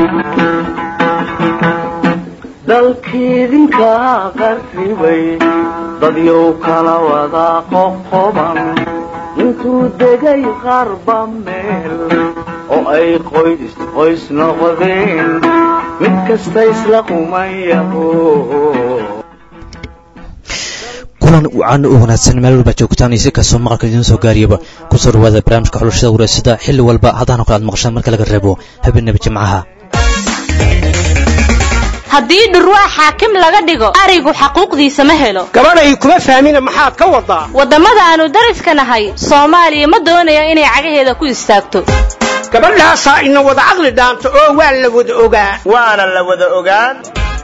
dalkiidinka qarribay dadyow kala wada qoqoban intuu degay qarba meel oo ay qoys qoys noqdeen mid kasta isla qumayaho kulan wacan u wanaagsan meel walba joogtaan iyo si kastoo maqalka idiin soo gaariyaba kusoo dhawaada barnaamijka xulashada wareysada xilli walba haddana kale aad maqashaan marka laga reebo habeenaba jimcaha haddii dhurwaa xaakim laga dhigo arigu xaquuqdiisa ma helo gabadhay kuma fahmina maxaad ka wadaa waddamada aanu dariska nahay soomaaliya ma doonaya inay cagaheeda ku istaagto gabadhaasaa ina wada caqli dhaanto oo waa la wada ogaa waana la wada ogaan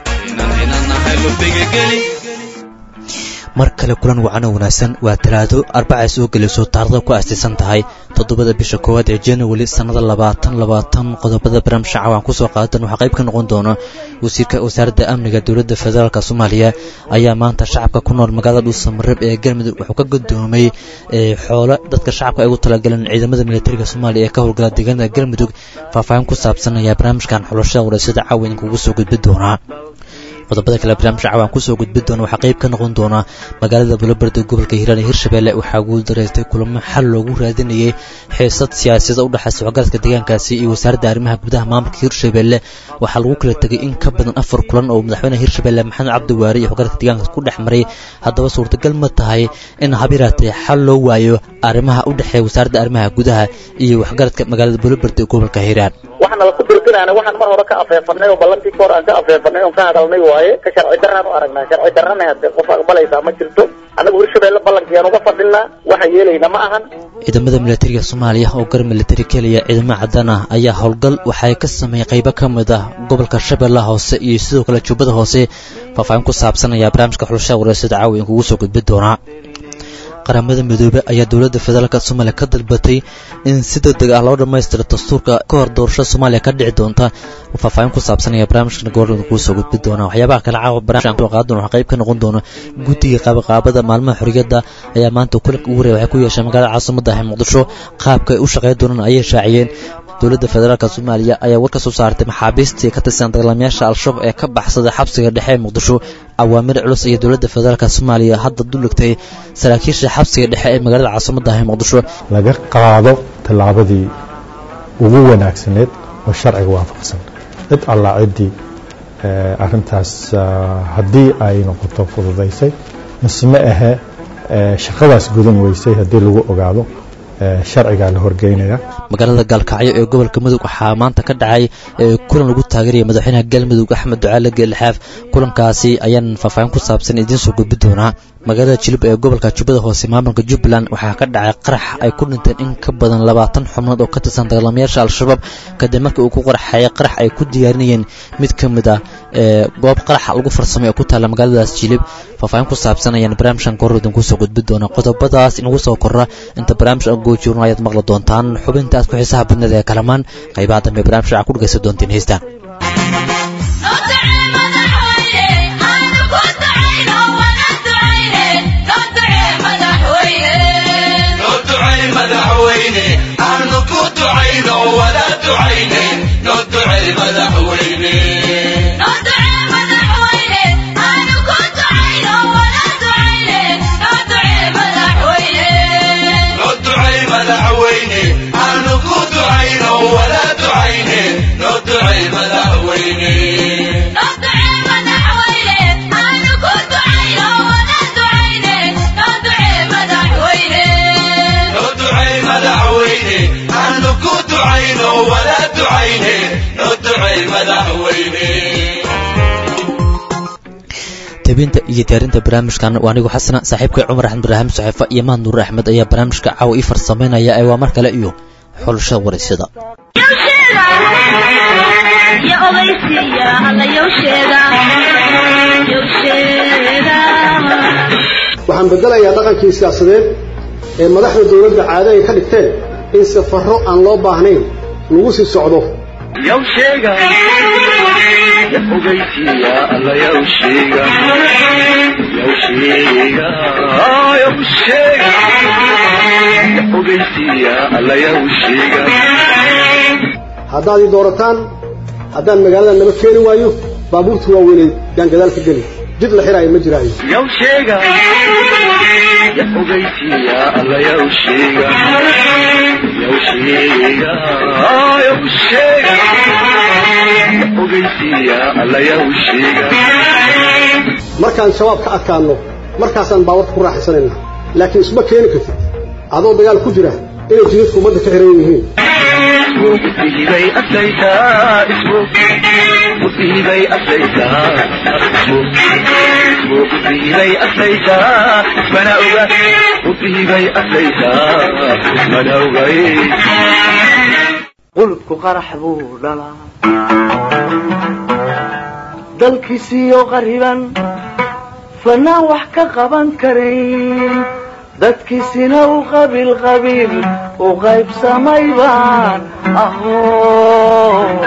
mar kale kulan wacano wanaagsan waa talaado arbacay soo gelayso taarikhda ku aastaysan tahay toddobada bisha koowaad ee january sannada labaatan labaatan qodobada barnaamijka cawaan kusoo qaadatan waxaa qayb ka noqon doona wasiirka wasaaradda amniga dowladda federaalk soomaaliya ayaa maanta shacabka ku nool magaalada dhuusamareeb ee galmudug wuxuu ka gudoomay xoolo dadka shacabka ay ugu talagaleen ciidamada militariga soomaaliya ee ka howlgala deegaanada galmudug faahfaahin ku saabsan ayaa barnaamijkan xulashada wareysada caawa idinkugu soo gudbi doonaa qodobada kale barnaamijka cawaan kusoo gudbi doona waxaa qayb ka noqon doona magaalada buloberde gobolka hiiraan ee hirshabelle waxaa guuldareystay kulamo xal loogu raadinayay xiisad siyaasiyada u dhexaysa waxgaradka deegaankaasi iyo wasaaradda arrimaha gudaha maamulka hirshabelle waxaa lagu kala tegay in ka badan afar kulan oo madaxweynaha hirshabelle maxamed cabdiwaari iyo waxgaradka deegaankaas ku dhex maray haddaba suurtagal ma tahay in habiraatee xal loo waayo arrimaha u dhexeeya wasaaradda arrimaha gudaha iyo waxgaradka magaalada buloberde ee gobolka hiiraan waxaana laku dirqinaana waxaan mar hore ka afeefanay oo ballantii ka hor aan ka afeefanay oon ka hadalnay waaye ka sharci daraan u aragnaa sharci darrana hadee qof aqbalaysaa ma jirto annagu hirshabelle ballankiyaan uga fadhinaa waxaan yeelayna ma ahan ciidamada militariga soomaaliya oo gar militari keliya ciidamo cadaan ah ayaa howlgal waxay ka sameeyey qaybo ka mid ah gobolka shabeellaha hoose iyo sidoo kale jubbada hoose faahfaahin ku saabsan ayaa barnaamijka xulashada wareysada caawa idinkugu soo gudbi doonaa qaramada midoobe ayaa dowladda federaalk soomaaliya ka dalbatay in si degdeg ah loo dhammaystiro dastuurka ka hor doorashada soomaaliya ka dhici doonta faahfaahin ku saabsanaya barnaamijkan goorada kuu soo gudbi doona waxyaabaha kale caawa barnaamijkan ku qaadan waxaa qayb ka noqon doona guddiga qaabaqaabada maalmaha xorriyadda ayaa maanta kulanka ugu horeya waxay ku yeesheen magaalada caasimada ah muqdisho qaabka ay u shaqeyn doonaan ayay shaaciyeen dowladda federaalk soomaaliya ayaa war ka soo saartay maxaabiistii ka tirsan dagaalamayaasha al-shabaab ee ka baxsaday xabsiga dhexe ee muqdisho awaamir culus iyo dowladda federaalk soomaaliya hadda duligtay saraakiisha xabsiga dhexe ee magaalada caasimada ah ee muqdisho laga qaado tallaabadii ugu wanaagsaneed oo sharciga waafaqsan cid allaa ciddii arintaas haddii ay noqoto fududaysay mise ma ahe shaqadaas gudan weysay haddii lagu ogaado sharcigaa la horgeynaya magaalada gaalkacyo ee gobolka mudug waxaa maanta ka dhacay kulan lagu taageeraya madaxweynaha galmudug axmed ducaale geelxaaf kulankaasi ayaan faahfaahin ku saabsan idiin soo gudbi doonaa magaalada jilub ee gobolka jubbada hoose maamulka jubbaland waxaa ka dhacay qarax ay ku dhinteen in ka badan labaatan xubnood oo ka tirsan dagaalamayaasha al-shabaab kadib markii uu ku qaraxeeyay qarax ay ku diyaarinayeen mid ka mid ah goob qaraxa lagu farsamay oo ku taalla magaaladaas jilib faahfaahin ku saabsan ayaan barnaamijkan koror idinku soo gudbi doonaa qodobadaas inagu soo korra inta barnaamij aan goojoorno ayaad maqli doontaan xubinta aad ku xiisaha badneed ee kalamaan qaybaha dambe barnaamij waxaa ku dhegaysan doontiin heystaan tebinta iyo diyaarinta barnaamijkan waa anigu xasana saaxiibkay cumar axmed ibraahim saxiifa iyo mahad nuur axmed ayaa barnaamijka caawa ii farsamaynaya ee waa mar kale iyo xulashada waraysyada waxaan bedelayaa dhaqankii siyaasadeed ee madaxda dowladda caado ay ka dhigteen in safarro aan loo baahnayn lagu sii socdo haddaad ii doorataan haddaan magaalada naba keeni waayo baabuurta waaweynay yaan gadaal ka geli jid la xiraayo ma jiraayo yow sheega ya ogeysiiya alla yow sheega yow sheega yow sheega ya ogeysiiya alla yow sheega markaan shabaab ka adkaanno markaasaan baawarka ku raaxaysanayna laakiin isma keeni kartid adoo dagaal ku jira inay jidadku ummadda ka xiran yihiin musiibay aslaysaa ismu musiibay aslaysaa ismu musiibay aslaysaa ismana oga musiibay aslaysaa ismana ogay qulubku qarax buu dhalaa dalkiisiyo qariban fanaan wax ka qaban karayn dadkiisina u qabiil qabiil u qaybsamay baan ahoo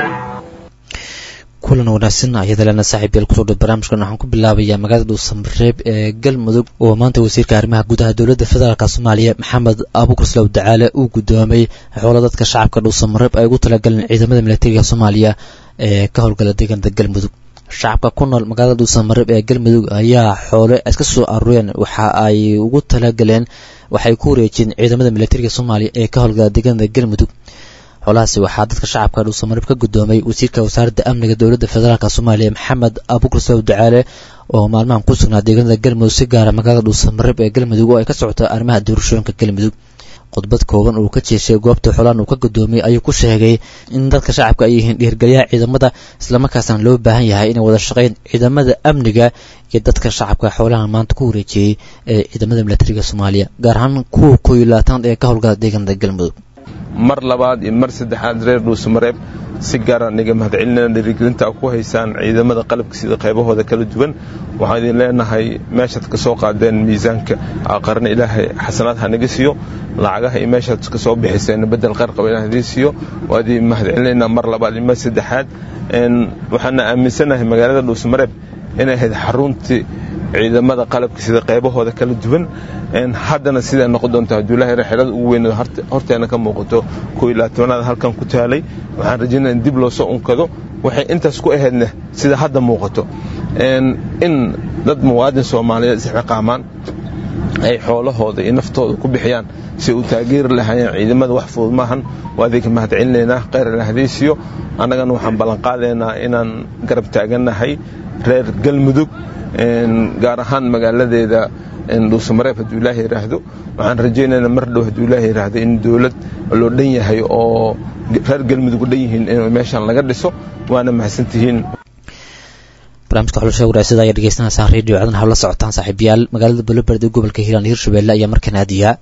kulan wanaagsan ayadalena saaxiib yeel kusoo dhow barnaamijkan waxaan ku bilaabayaa magaalada dhuusamareeb ee galmudug oo maanta wasiirka arrimaha gudaha dowladda federaalk soomaaliya maxamed abuukar slow dacaale uu guddoomay xoolo dadka shacabka dhuusamareeb ay ugu talagaleen ciidamada militariga soomaaliya ee ka howlgala deegaanada galmudug shacabka ku nool magaalada dhuusamareeb ee galmudug ayaa xoole iska soo aruureen waxa ay ugu talagaleen waxay ku wareejiyeen ciidamada militariga soomaaliya ee ka howlgala deegaanada galmudug xoolahaasi waxaa dadka shacabka dhuusamareeb ka guddoomay wasiirka wasaaradda amniga dowladda federaalk soomaaliya maxamed abuukar slow dacaale oo maalmahan ku sugnaa deegaanada galmudug si gaara magaalada dhuusamareeb ee galmudug oo ay ka socoto arrimaha doorashooyinka galmudug khudbad kooban uu ka jeeshay goobta xoolahan uu ka guddoomiyey ayuu ku sheegay in dadka shacabka ay yihiin dhiirgelyaha ciidamada islamarkaasna loo baahan yahay inay wada shaqeyn ciidamada amniga iyo dadka shacabka xoolahan maanta ku wareejiyey ee ciidamada militariga soomaaliya gaar ahaan kuwa koob iyo labaatanaad ee ka howlgala deegaanada galmudug mar labaad iyo mar saddexaad reer dhuusamareeb si gaara niga mahadcelinana dhiirigelinta a ku haysaan ciidamada qalabka sida qaybahooda kala duwan waxaan idin leenahay meeshaad ka soo qaadeen miisaanka aqarna ilaahay xasanaad ha naga siiyo lacagaha iyo meeshaad ka soo bixiseen bedel qarqaba ilaah idiin siiyo waa idin mahadcelinaynaa mar labaad iyo mar saddexaad waxaana aaminsanahay magaalada dhuusamareeb inay ahayd xaruntii ciidamada qalabka sida qaybahooda kala duwan haddana siday noqon doonta haduulaha xelada ugu weyn horteena ka muuqato koo iyo labaatanaad halkan ku taalay waxaan rajaynaya in dib loo soo unkado waxay intaas ku ahaydna sida hadda muuqato in dad muwaadin soomaaliyeed isxiqaamaan ay xoolahooda iyo naftooda ku bixiyaan si u taageeri lahaayeen ciidamada wax fudud maahan waa idinka mahadcelinaynaa kheyr ilahadiisiyo annagana waxaan ballanqaadaynaa inaan garab taagannahay reer galmudug gaar ahaan magaaladeeda dhuusamareeb hadduu ilaaha yidhaahdo waxaan rajaynaynaa mar dhow hadduu ilaaha yidhaahdo in dowlad loo dhan yahay oo reer galmudug u dhan yihiin in meeshan laga dhiso waana mahadsantihiin barnaamijka xulasha waraasada ayaa dhegeysanaysaan radio codana hawla socotaan saaxiibayaal magaalada boloberd ee gobolka hiiraan hirshabelle ayaa markan aadiyaa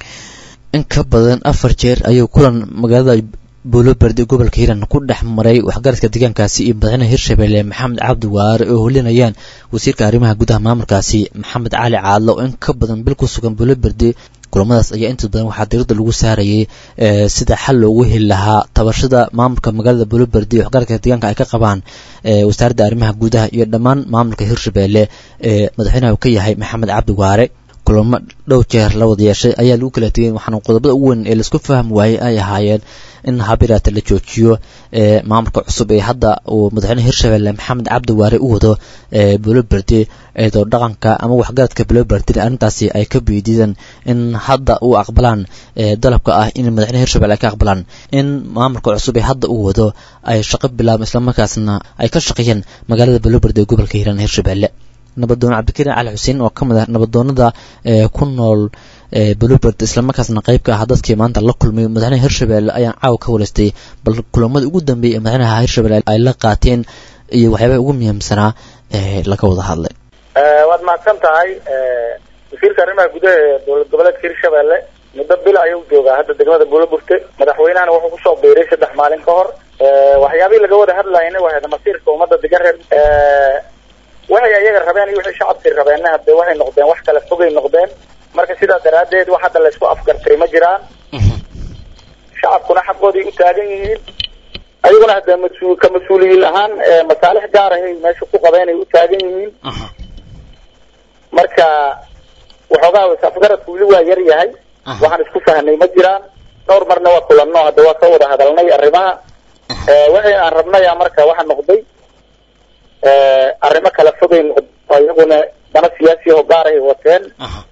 in ka badan afar jeer ayuu kulan magaalada boloberd ee gobolka hiiraan ku dhex maray waxgaradka deegaankaasi iyo madaxweynaha hirshabelle maxamed cabdi waare oo holinayaan wasiirka arrimaha gudaha maamulkaasi maxamed cali caadlo oo in ka badan bil ku sugan boloberde kulamadaas ayaa inta badan waxaa diirada lagu saarayay sida xal loogu heli lahaa tabashada maamulka magaalada boloberde iyo waxgaradka deegaanka ay ka qabaan wasaaradda arrimaha gudaha iyo dhammaan maamulka hirshabelle ee madaxweynaha uu ka yahay maxamed cabdi waare kulamo dhow jeer la wada yeeshay ayaa lagu kala tegay waxaana qodobada ugu weyn ee laisku fahmi waayey ay ahaayeen in habiraata la joojiyo maamulka cusub ee hadda uu madaxweyne hirshabelle maxamed cabdi waare u wado boloberde eedoo dhaqanka ama waxgaradka boloberde arrintaasi ay ka biidideen in hadda u aqbalaan dalabka ah in madaxweyne hirshabelle ay ka aqbalaan in maamulka cusub ee hadda uu wado ay shaqo bilaabaan islamarkaasna ay ka shaqeeyaan magaalada boloberde ee gobolka hiiraan hirshabelle nabadoon cabdikariin cali xuseen oo ka mid ah nabadoonada ku nool boloberd islamarkaasna qayb ka ah dadkii maanta la kulmay madaxweynaha hirshabelle ayaan caawa ka walaystay bal kulamada ugu dambeeyay ee madaxweynaha hirshabelle ay la qaateen iyo waxyaabaha ugu muhiimsanaa ee laga wada hadlay waad mahadsan tahay wasiirka arrimaha gudaha ee dowlad goboleedka hirshabelle muddo bil ayuu joogaa hadda degmada buulaburte madaxweynahana wuxuu kusoo biiray saddex maalin ka hor waxyaabihii laga wada hadlayna waa masiirka ummadda degan reer waxay ayaga rabeen iyo wixii shacabkii rabeenna hadee waxay noqdeen wax kala fogay noqdeen marka sidaa daraaddeed wax hadda laysku afgartay ma jiraan shacabkuna xaqooday u taagan yihiin ayaguna hadee mas- ka mas-uuliyiin ahaan masaalix gaar ahay meesha ku qabeenay u taagan yihiin marka waxoogaa is-afgaradku weli waa yar yahay waxaan isku fahnay ma jiraan dhowr marna waa kulanno hadda waa ka wada hadalnay arrimaha waxay aan rabnaya marka waxa noqday arrimo kala fogay noqdo iyaguna dana siyaasi oo gaar ay wateen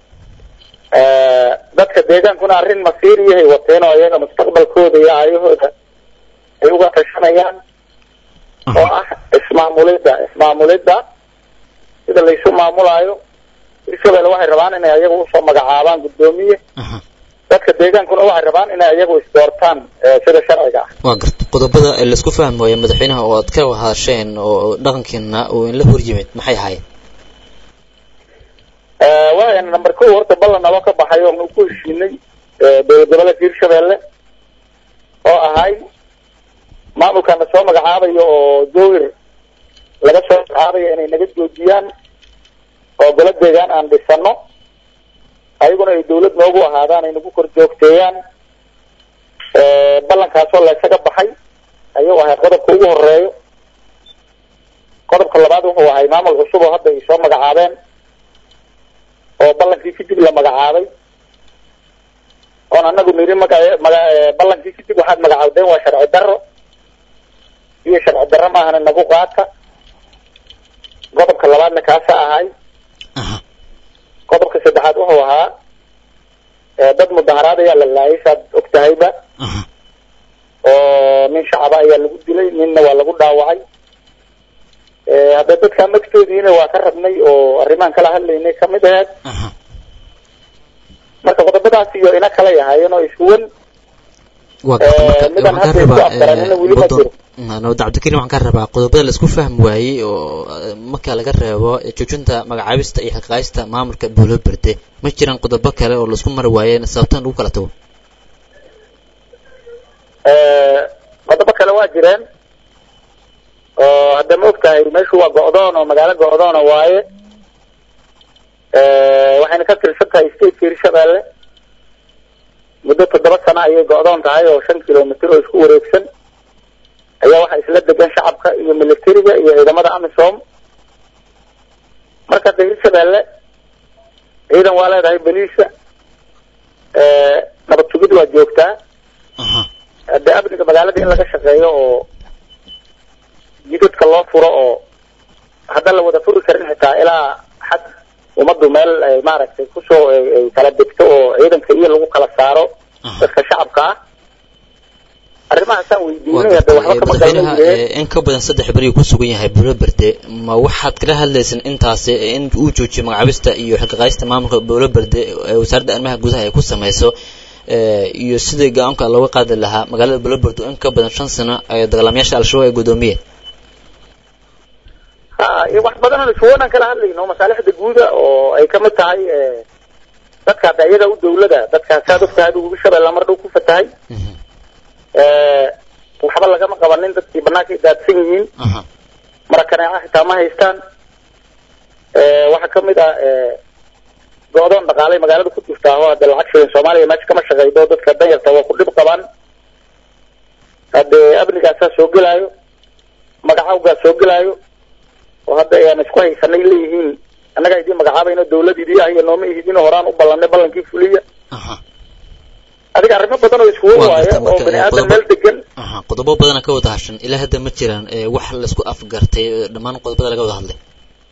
dadka deegaankuna arrin masiiriyahay wateen oo iyaga mustaqbalkooda iyo aayahooda ay uga tashanayaan oo ah ismaamulidda ismaamulidda sida laysu maamulaayo hirshabelle waxay rabaan inay ayaga usoo magacaabaan guddoomiye dadka deegaankuna waxay rabaan inay ayagu isdoortaan sida sharciga ah waa garta qodobada laisku fahmi waaye madaxweynaha oo aad ka hadasheen oo dhaqankiina uu inla hor yimid maxay ahaayeen waaya number ko horta ballan naloo ka baxay oo ku heshiinay dowlad goboleedka hirshabelle oo ahay maamulkana soo magacaabayo oo jowir laga soo magacaabayo inay naga joojiyaan oo golo deegaan aan dhisano ayaguna ay dawlad noogu ahaadaan ay nagu kor joogteeyaan ballankaasoo laysaga baxay ayuu ahay qodobka ugu horeeyo qodobka labaad wuxuu ahay maamul cusub oo hadda ay soo magacaabeen oo ballankii kadib la magacaabay oon anagu niri maga maga ballankii kadib waxaad magacaawdeen waa sharci daro iyo sharci daro maahana nagu qaata qodobka labaadna kaasa ahay qodobka saddexaad wuxuu ahaa dad mudaharaad ayaa la laayay saad og tahayba oo nin shacaba ayaa lagu dilay ninna waa lagu dhaawacay hadda dadkaa magtoodiina waa ka rabnay oo arrimaan kala hadlaynay kamid aheed marka qodobadaas iyo ina kala yahaayeen oo iswan waa garta marka midaan waxaan hadda isku ka afgaranina weli ma rabaa jiro nabad cabdikariim waxaan ka rabaa qodobada laisku fahmi waayey oo marka laga reebo joojinta magacaabista iyo xilqaayista maamulka buulo berde ma jiraan qodobo kale oo laisku mari waayeen sababtan lagu kala tago qodobo kale waa jireen oo hadda ma ogtahay meeshu waa go'doon oo magaalo go'doona waaye waxayna ka tirsan tahay stateka hirshabelle muddo toddoba sano ayay go'doon tahay oo shan kilomitr oo isku wareegsan ayaa waxaa isla degan shacabka iyo militariga iyo ciidamada amisom marka hadda hirshabelle ciidan waa leedahay beliisa nabad sugid waa joogtaa hadde amniga magaalada in laga shaqeeyo oo jidadka loo furo oo hadda la wada furi karin xitaa ilaa xad ummaddu meel ay maaragtay kusoo ay ay kala degto oo ciidanka iyo lagu kala saaro dadka shacabka ah arrimahaasaan waa weydiinay hadda garta waxba kama madaxweynaha garanayeen ee in ka badan saddex beri uu ku sugan yahay buulo berde ma waxaad kala hadlaysaan intaasi in uu joojiyo magacaabista iyo xilqaayista maamulka buulo berde ee wasaaradda arrimaha gudaha ay ku sameyso ee, iyo sidii go-aanka looga qaadi lahaa magaalada buulo berde oo in ka badan shan sano ay dagaalamayaasha al-shabaab ay gudoomiyeen ha iyo wax badan oo iswoonaan kala hadlayno masaalixda guuda oo ay kamid tahay eh, dadka hadda iyaga u dawlada dadkaas saad ogtahay adigu hirshabelle mar dhow ku fatahay Eh, waxba lagama qabanin dadkii banaanka ay daadsan yihiin marakaneeca xitaa ma haystaan Eh, waxaa kamid ah eh, go-doon dhaqaalay magaalada ku jirtaa oo hadda lacag shilin soomaaliya meesha kama shaqeydo dadka danyarta waa ku dhib qabaan hadde amnigaasaa soo gelaayo magacawgaa soo gelaayo oo hadda ayaan isku haysanay leeyihiin annagaa idiin magacaabayno dawlad idii ah iyo nooma ihidin horaan u ballanay ballankii fuliya adiga arrimo badan oo iskuwa Waa waaye garta oo marka, bani eh, aadan qodobo- meel degan aha qodobo badana ka wada hashan ilaa hadda ma jiraan ee, wax laisku afgartay ee, dhammaan qodobada laga wada hadlay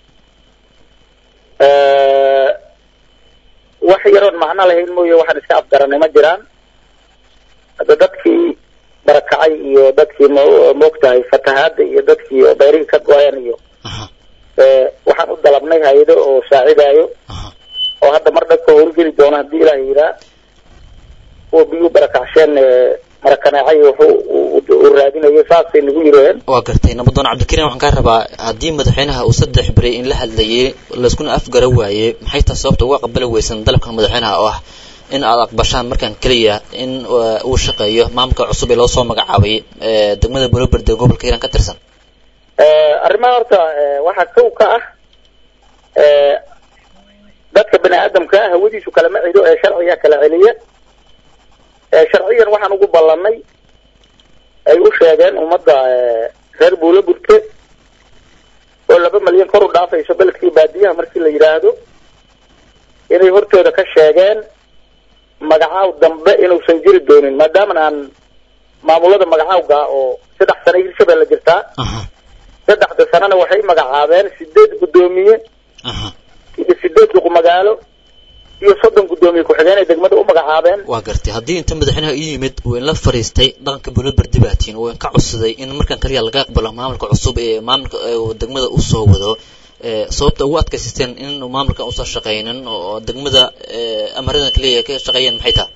Eh, wax yaroon macno lahayn mooye waxaan iska afgaranay ma jiraan hadda dadkii barakacay iyo dadkii mo- moogtahay fatahaada iyo dadkii oo beerihii ka go-ayan iyo eh, waxaan u dalabnay hay-ado oo saacidaayo oo hadda mar dhagka howlgeli doono haddii ilaah yiraa kuwa biyuu barakacsheen eh, marakaneecay wuxuu u- u- u raadinayo saasay nagu yiraheen waa gartay nabadoon cabdikariim waxaan kaa rabaa haddii madaxweynaha uu saddex beri in la hadlayay layskuna afgara waayey maxay tahay sababta uga aqbali weysan dalabka madaxweynaha oo ah in aad aqbashaan markaan keliya in uh, uu shaqeeyo maamulka cusub ee loo soo magacaabay ee degmada buloberde gobolka hiiraan ka tirsan Eh, arrimaha horta eh, waxaa kow ka ah eh, dadka bani aadamka ah hawadiisu kalama cido ee sharciga kala celiya Eh, sharciyan waxaan ugu ballanay ay u sheegeen ummadda eh, reer buulo burte oo laba malyan kor u dhaafayso beledkii baadiyaha markii la yidhaahdo inay hortooda ka sheegeen magacaaw dambe inuusan jiri doonin maadaama aan maamulada magacaawga oo saddex sano hirshabelle jirtaa saddexda sanana waxay magacaabeen sideed guddoomiye iyo sideed duq magaalo iyo soddon guddoomiye ku-xigeen ay degmada u magacaabeen waa gartay haddii inta madaxweynaha u yimid uu inla fariistay dhaqanka bulobardi baatiin uu inka codsaday in markan kaliya laga aqbalo maamulka cusub ee maamulka degmada usoo wado sababta ugu adkaysisteen in maamulkan uusan shaqaynin oo degmada amaradan kaliya ka shaqeeyeen maxay tahay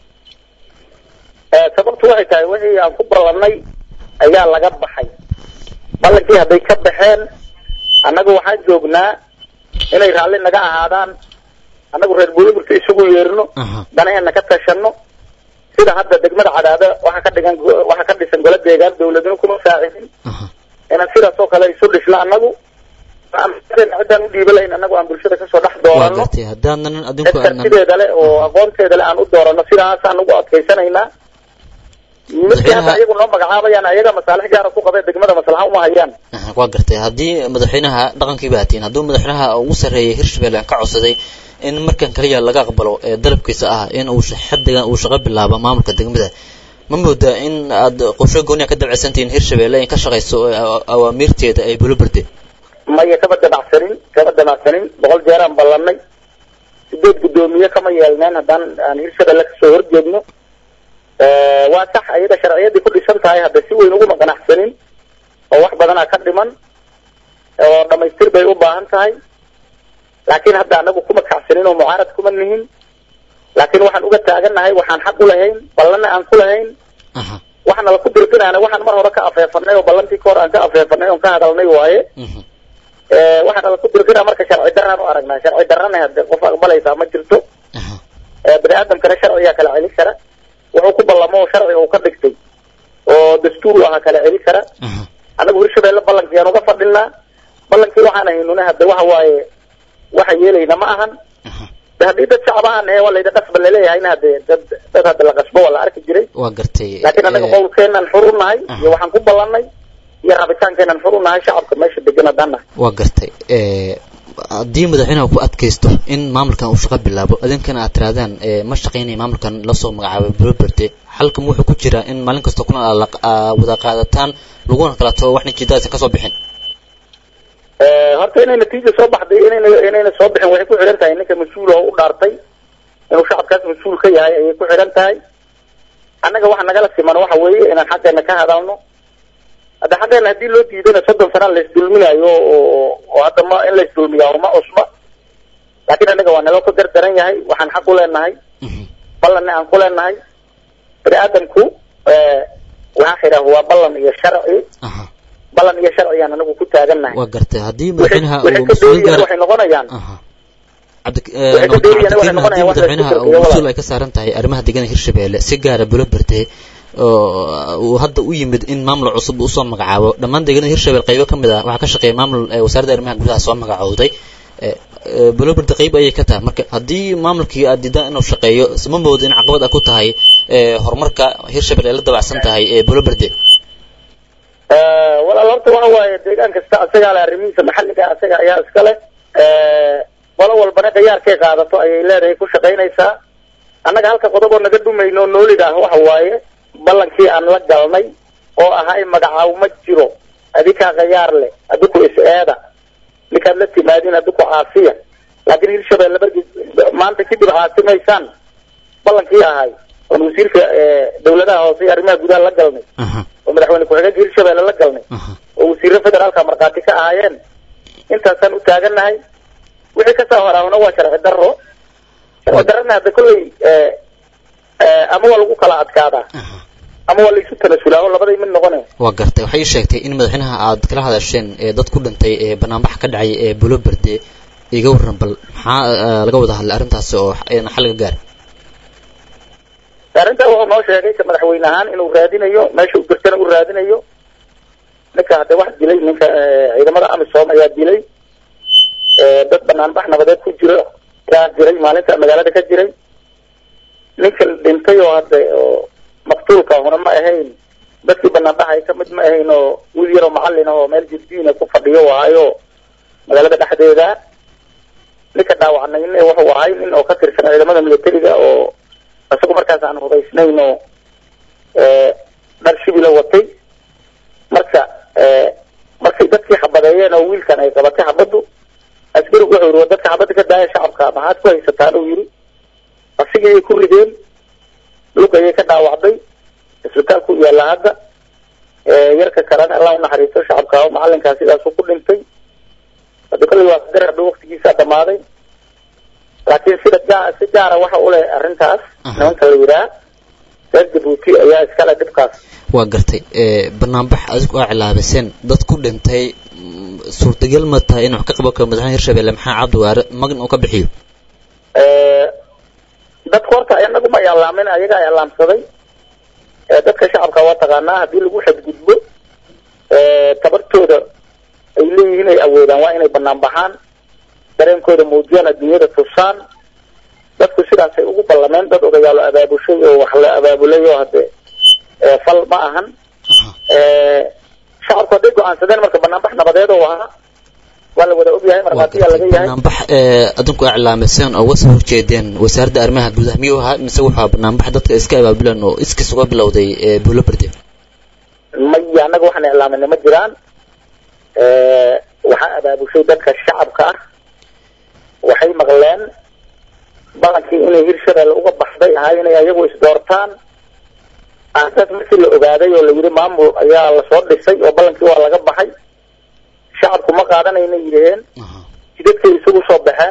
sababtu waxay tahay wixii aan ku ballanay ayaa laga baxay ballankii hadday ka baxeen annaga waxaan joognaa inay raalli naga ahaadaan annagu reer buliburka isugu yeerno danaheena ka tashano sida hadda degmada cadaada waxaa ka dhigan waxaa ka dhisan gola deegaan dawladnimo kuma saacidin inaan sidaas oo kale isu dhisno annagu ciddaan u dhiiba lahayn annagu aan bulshada kasoo dhex doorano cid kartideeda le oo aqoonteeda le aan u doorano sidaasaan ugu adkaysanaynaa midkii hadda ayagu noo magacaabayaan ayaga masaalix gaara ku qabee degmada maslaxa uma hayaan waa gartay haddii madaxweynaha dhaqankii baatiin hadduu madaxweynaha ugu sarreeyay hirshabelle ka codsaday in markan kaliya laga aqbalo ee dalabkiisa ah in uu xadigan uu shaqo bilaabo maamulka degmada ma moodaa in aad qorsho gooniya ka dabcisantihiin hirshabelle in ka shaqayso awaamiirteeda ay bulobarde maya kama dabacsanin kama dabacsanin boqol jeeraan ballanay sideed guddoomiye kama yeelneen haddaan aan hirshabelle kasoo horjeedno waa sax ayada sharciyadii ku dhisan tahay hadda si weyn uguma qanacsanin oo wax badanaa ka dhiman oo dhamaystir bay u baahan tahay laakiin hadda anagu kuma kacsanin oo mucaarad kuma nihin laakiin waxaan uga taagannahay waxaan xaq u lahayn ballanna aan ku lahayn waxaana la ku dirqinaana waxaan mar hore ka afeefanay oo ballantii ka hor aan ka afeefanay oon ka hadalnay waaye waxaana la ku dirqinaa marka sharci daraan u aragnaa sharci darana hadde qof aqbalaysaa ma jirto bani aadamkana sharciyaa kala celi kara wuxuu ku ballamo oo sharciga uu ka dhigtay oo dastuur u ahaa kala celi kara annagu hirshabelle ballankii aan uga fadhinaa ballankii waxaan haynuna hadde waxa waaye waxa yeelayna ma ahan de haddii dad shacab ahaan ee waa layda qasba laleeyahayna hadde dad dad hadda la qasbo waa la arki jiray waa gartay laakiin annaga qowlkeenaan xur u nahay iyo waxaan ku ballanay iyo rabitaankeenaan xur u nahay shacabka meesha degan haddaan nahay waa gartay haddii madaxweynaha ku adkaysto in maamulkan uu shaqo bilaabo idinkana aad tirahdaan ma shaqaynaya maamulkan lasoo magacaabay buloberde xalkan wuxuu ku jiraa in maalin kasta kuna wada qaadataan laguna kala tago wax natiijada aysan kasoo bixin horta inay natiija soo baxday inayna inayna soo bixin waxay ku xidhan tahay ninka mas-uul oo u dhaartay inuu shacabkaas mas-uul ka yahay ayay ku xidhan tahay annaga waxa nagala siman waxa weeye inaan xaggeena ka hadalno hadda xaggeena haddii loo diidana soddon sanaa laisdulminayo oo oo hadda ma in laisdulmiyaa uma cusba laakiin annaga waa naloo ka gardaran yahay waxaan xaq u leenahay ballanna aan ku leenahay bani aadamku waxaa xidhaah waa ballan iyo sharci ballan iyo sharcigaan anagu ku taagannahay waa gartay haddii madaxweynaha waxay ka dheeriyaan waxay noqonayaan haddii madaxweynaha uu mas-uul ay ka saaran tahay arrimaha deegaanka hirshabelle si gaara buloberde oo uu hadda u yimid in maamul cusub usoo magacaabo dhammaan deegaanada hirshabelle qaybo ka mid ah waxaa ka shaqeeya maamul wasaaradda arrimaha gudaha soo magacowday buloberde qayb ayay ka tahay marka haddii maamulkii aad diidaan inuu shaqeeyo ma moodo in caqabad ah ku tahay horumarka hirshabelle ay la dabacsan tahay ee buloberde walaal horta waxa waaye deegaan kasta asagaa le arrimihiisa maxalliga asaga ayaa iska leh qolo walbana khiyaarkay qaadato ayay leedahay ku shaqaynaysaa annaga halka qodob oo naga dhumayno oo noolid ah waxa waaye ballankii aan la galnay oo ahay magacaaw ma jiro adikaa khiyaar leh adiku is-eeda ninkaad la timaadin adiku caasiya laakiin hirshabelle barki maanta kadib caasimaysaan ballankii ahay oon wasiirka dawladaha hoose iyo arrimaha gudaha la galnay oo madaxweyne ku-xigeenka hirshabelle la galnay oo wasiirra federaalka markhaati ka ahaayeen intaasaan u taagannahay wixii kasoo horaahna waa sharci darro sharci darrana hadda kolley ama waa lagu kala adkaadaa ama waa laisu tanasulaa oo labaday mid noqonay waa gartay waxay sheegtay in madaxweynaha aad kala hadasheen ee dad ku dhintay ee banaanbax ka dhacay ee buloberde iga warran bal maxaa laga wada hadlay arrintaasi oo xal laga gaara arrintaa wuxuu noo sheegay ka madaxweyne ahaan inuu raadinayo meesha u jirtana u raadinayo ninka hadde wax dilay ninka ciidamada amisom ayaa dilay dad banaanbax nabadeed ku jiro yaa jiray maalinta magaalada ka jiray ninka dhintay oo hadda oo maqtuulka huna ma ahayn dadkii banaanbaxay ka mid ma ahayn oo wiil yaroo macalin oo meel jirdiina ku fadhiyo waayo magaalada dhexdeeda ninka dhaawacnayna wuxuu ahay nin oo ka tirsan ciidamada militariga oo isagu markaas aan hubaysnayn oo dhar shibila watay marka markay dadkii xabadeeyeen oo wiilkan ay qabatay xabaddu askarigu wuxuu yidhi wa dadka xabadda ka daaya shacabka maxaad ku haysataan uu yidhi asigii ay ku rideen lug ayay ka dhaawacday isbitaalku u yaalla hadda yarka kalena allah unaxariisto shacabka macalinkaa sidaasu ku dhintay hadda kolley waa qadar hadhow waktigiisa dhamaaday laakiin sida gaa si gaara waxa u leh arrintaas nimanka la yidhaha reer jabuuti ayaa iskale dhibkaas waa gartay banaanbax adigu aa cilaabiseen dad ku dhintay suurtagal ma tahay in wax ka qaban karo madaxweyne hirshabelle maxaa cabdiwaare magn uu ka bixiyo dadku horta inagu ma ilaamin ayaga ilaamsaday dadka shacabka waa taqaanaa haddii lagu xadgudbo tabartooda ay leeyihiin ay awoodaan waa inay banaan baxaan dareenkooda muujiyaan adduunyada tusaan dadku sidaasay ugu ballameen dad odayaalo abaabushay oo wax la abaabulay oo hadde fal ma ahan shacabku hadday go-aansadeen marka banaanbax nabadeed oo ahaa waa la wada ogyahay markhaatiyaa laga yahay banaanbax adinku iclaamiseen oo uga soo horjeedeen wasaaradda arrimaha gudaha miyuu ahaa mise waxaa banaanbax dadka iska abaabuleen oo iskiis uga bilowday buulo berde maya annaga waxaan iclaaminay ma jiraan waxaa abaabushay dadka shacabka ah waxay maqleen balankii inay hirshabelle uga baxday ahaa inay ayagu isdoortaan arrintaas markii la ogaaday oo la yidhi maamul ayaa lasoo dhisay oo ballankii waa laga baxay shacabku ma qaadanayna yidhaheen jidadkay isugu soo baxeen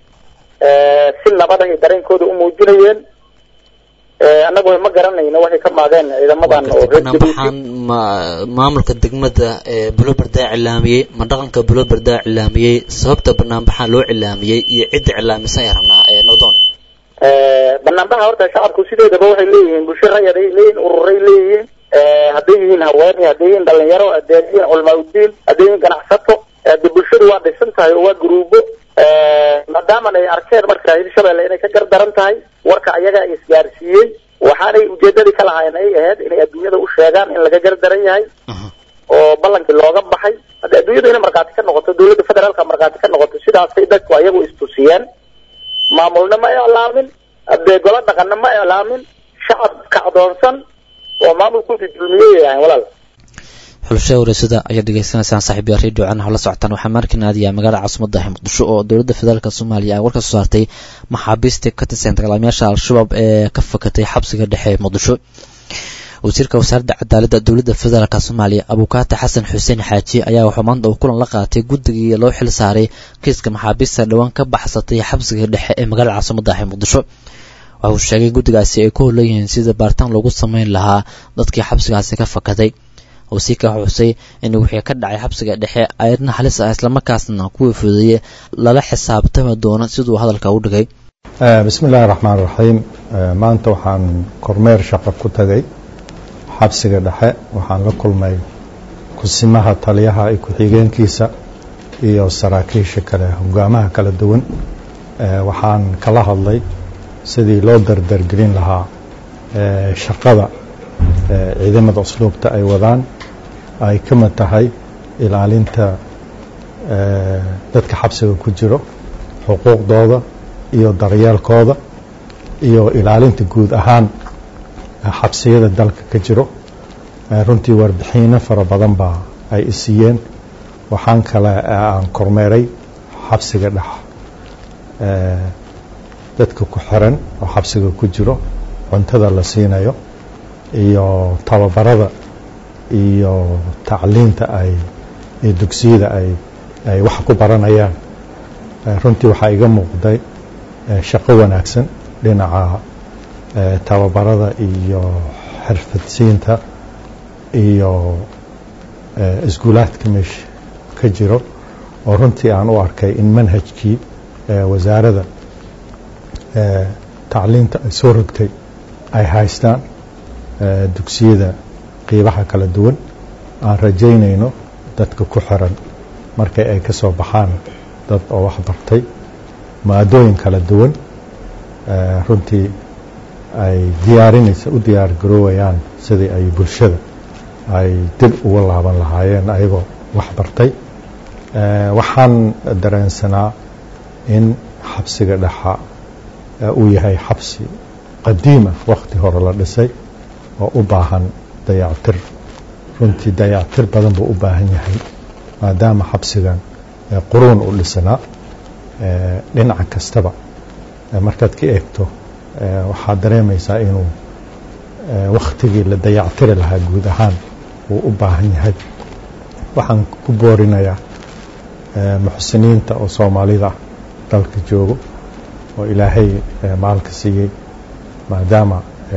si nabada ay dareenkooda u muujinayeen annagu ma garanayno waxay ka maageen ciidamadan oo reer banaanbaxaan ma maamulka degmada buloberdaa cilaamiyey ma dhaqanka buloberdaa cilaamiyey sababta banaanbaxaan loo cilaamiyey iyo cidda cilaamisan ay rabnaa nowdon banaanbaxa horta shacabku sideedaba waxay leeyihiin bulsho rayad ay leeyihiin ururay leeyihiin hadday yihiin haweeney hadday yihiin dhalinyaro hadday yihiin culamaa udiin hadday yihiin ganacsato de bulshadu waa dhisan tahay oo waa guruubo maadaaman ay arkeen marka hirshabelle inay ka gardaran tahay warka ayagaa isgaarsiiyey waxaanay ujeedadii ka lahaayeen ay ahayd inay adduunyada u sheegaan in laga gardaran yahay oo ballankii looga baxay hadda adduunyadu inay markhaati ka noqoto dawladda federaalka markhaati ka noqoto sidaasay dadku ayagu istusiyeen maamulna ma iclaamin hadee golo dhaqanna ma iclaamin shacab kacdoonsan oo maamulkuusi dulmiyey yahay walaal xulasha wareysada ayaad dhegeysanaysaan saaxiibya radio canaha la socotaan waxaa markan aadaya magaalada caasimada muqdisho oo dowladda federaalk soomaaliya ay war ka soo saartay maxaabiista ka tirsan dagaalamayaasha al-shabaab ee ka fakatay xabsiga dhexe ee muqdisho wasiirka wasaaradda cadaaladda dowladda federaalk soomaaliya abukaata xasan xuseen xaaji ayaa wuxuu maanta uu kulan la qaatay guddigii loo xil saaray kiiska maxaabiista dhowaan ka baxsatay xabsiga dhexe ee magaalada caasimada ee muqdisho waxa uu sheegay guddigaasi ay ku holan yihiin sida baaritaan loogu sameyn lahaa dadkii xabsigaasi ka fakaday wasiirka xusay in wixii ka dhacay xabsiga dhexe ayadna halis ah islamarkaasna kuwii fudeeye lala xisaabtami doono siduu hadalka u dhigay bismi illaahi raxmaan raxiim maanta waxaan kormeer shaqo ku tagay xabsiga dhexe waxaan la kulmay kusimaha taliyaha iyo ku-xigeenkiisa iyo saraakiisha kale hogaamaha kala duwan waxaan kala hadlay sidii loo dardargelin lahaa shaqada ciidamada usluubta ay wadaan ay ka mid tahay ilaalinta dadka xabsiga ku jiro xuquuqdooda iyo daryeelkooda iyo ilaalinta guud ahaan xabsiyada dalka ka jiro runtii warbixiino fara badan baa ay isiiyeen waxaan kale aan kormeeray xabsiga dhex dadka ku xiran oo xabsiga ku jiro cuntada la siinayo iyo tababarada iyo tacliinta ay iyo dugsiyada ay ay wax ku baranayaan runtii waxaa iga muuqday shaqo wanaagsan dhinaca tababarada iyo xirfadsiinta iyo iskuulaadka meesha ka jiro oo runtii aan u arkay in manhajkii wasaaradda tacliinta ay soo rogtay ay haystaan dugsiyada qiibaha kala duwan aan rajaynayno dadka ku xiran markay ay ka soo baxaan dad oo wax bartay maadooyin kala duwan runtii ay diyaarinaysa u diyaar garoowayaan sidii ay bulshada ay dib uga laaban lahaayeen ayagoo wax bartay waxaan dareensanaa in xabsiga dhexa uu yahay xabsi qadiima wakhti hore la dhisay oo u baahan dayactir runtii dayactir badan buu u baahan yahay maadaama xabsigan quruun u dhisanaa dhinaca kastaba markaad ka eegto waxaad dareemaysaa inuu wakhtigii la dayactiri lahaa guud ahaan uu u baahan yahay waxaan ku boorinayaa muxsiniinta oo soomaalida dalka joogo oo ilaahay maalka siiyey maadaama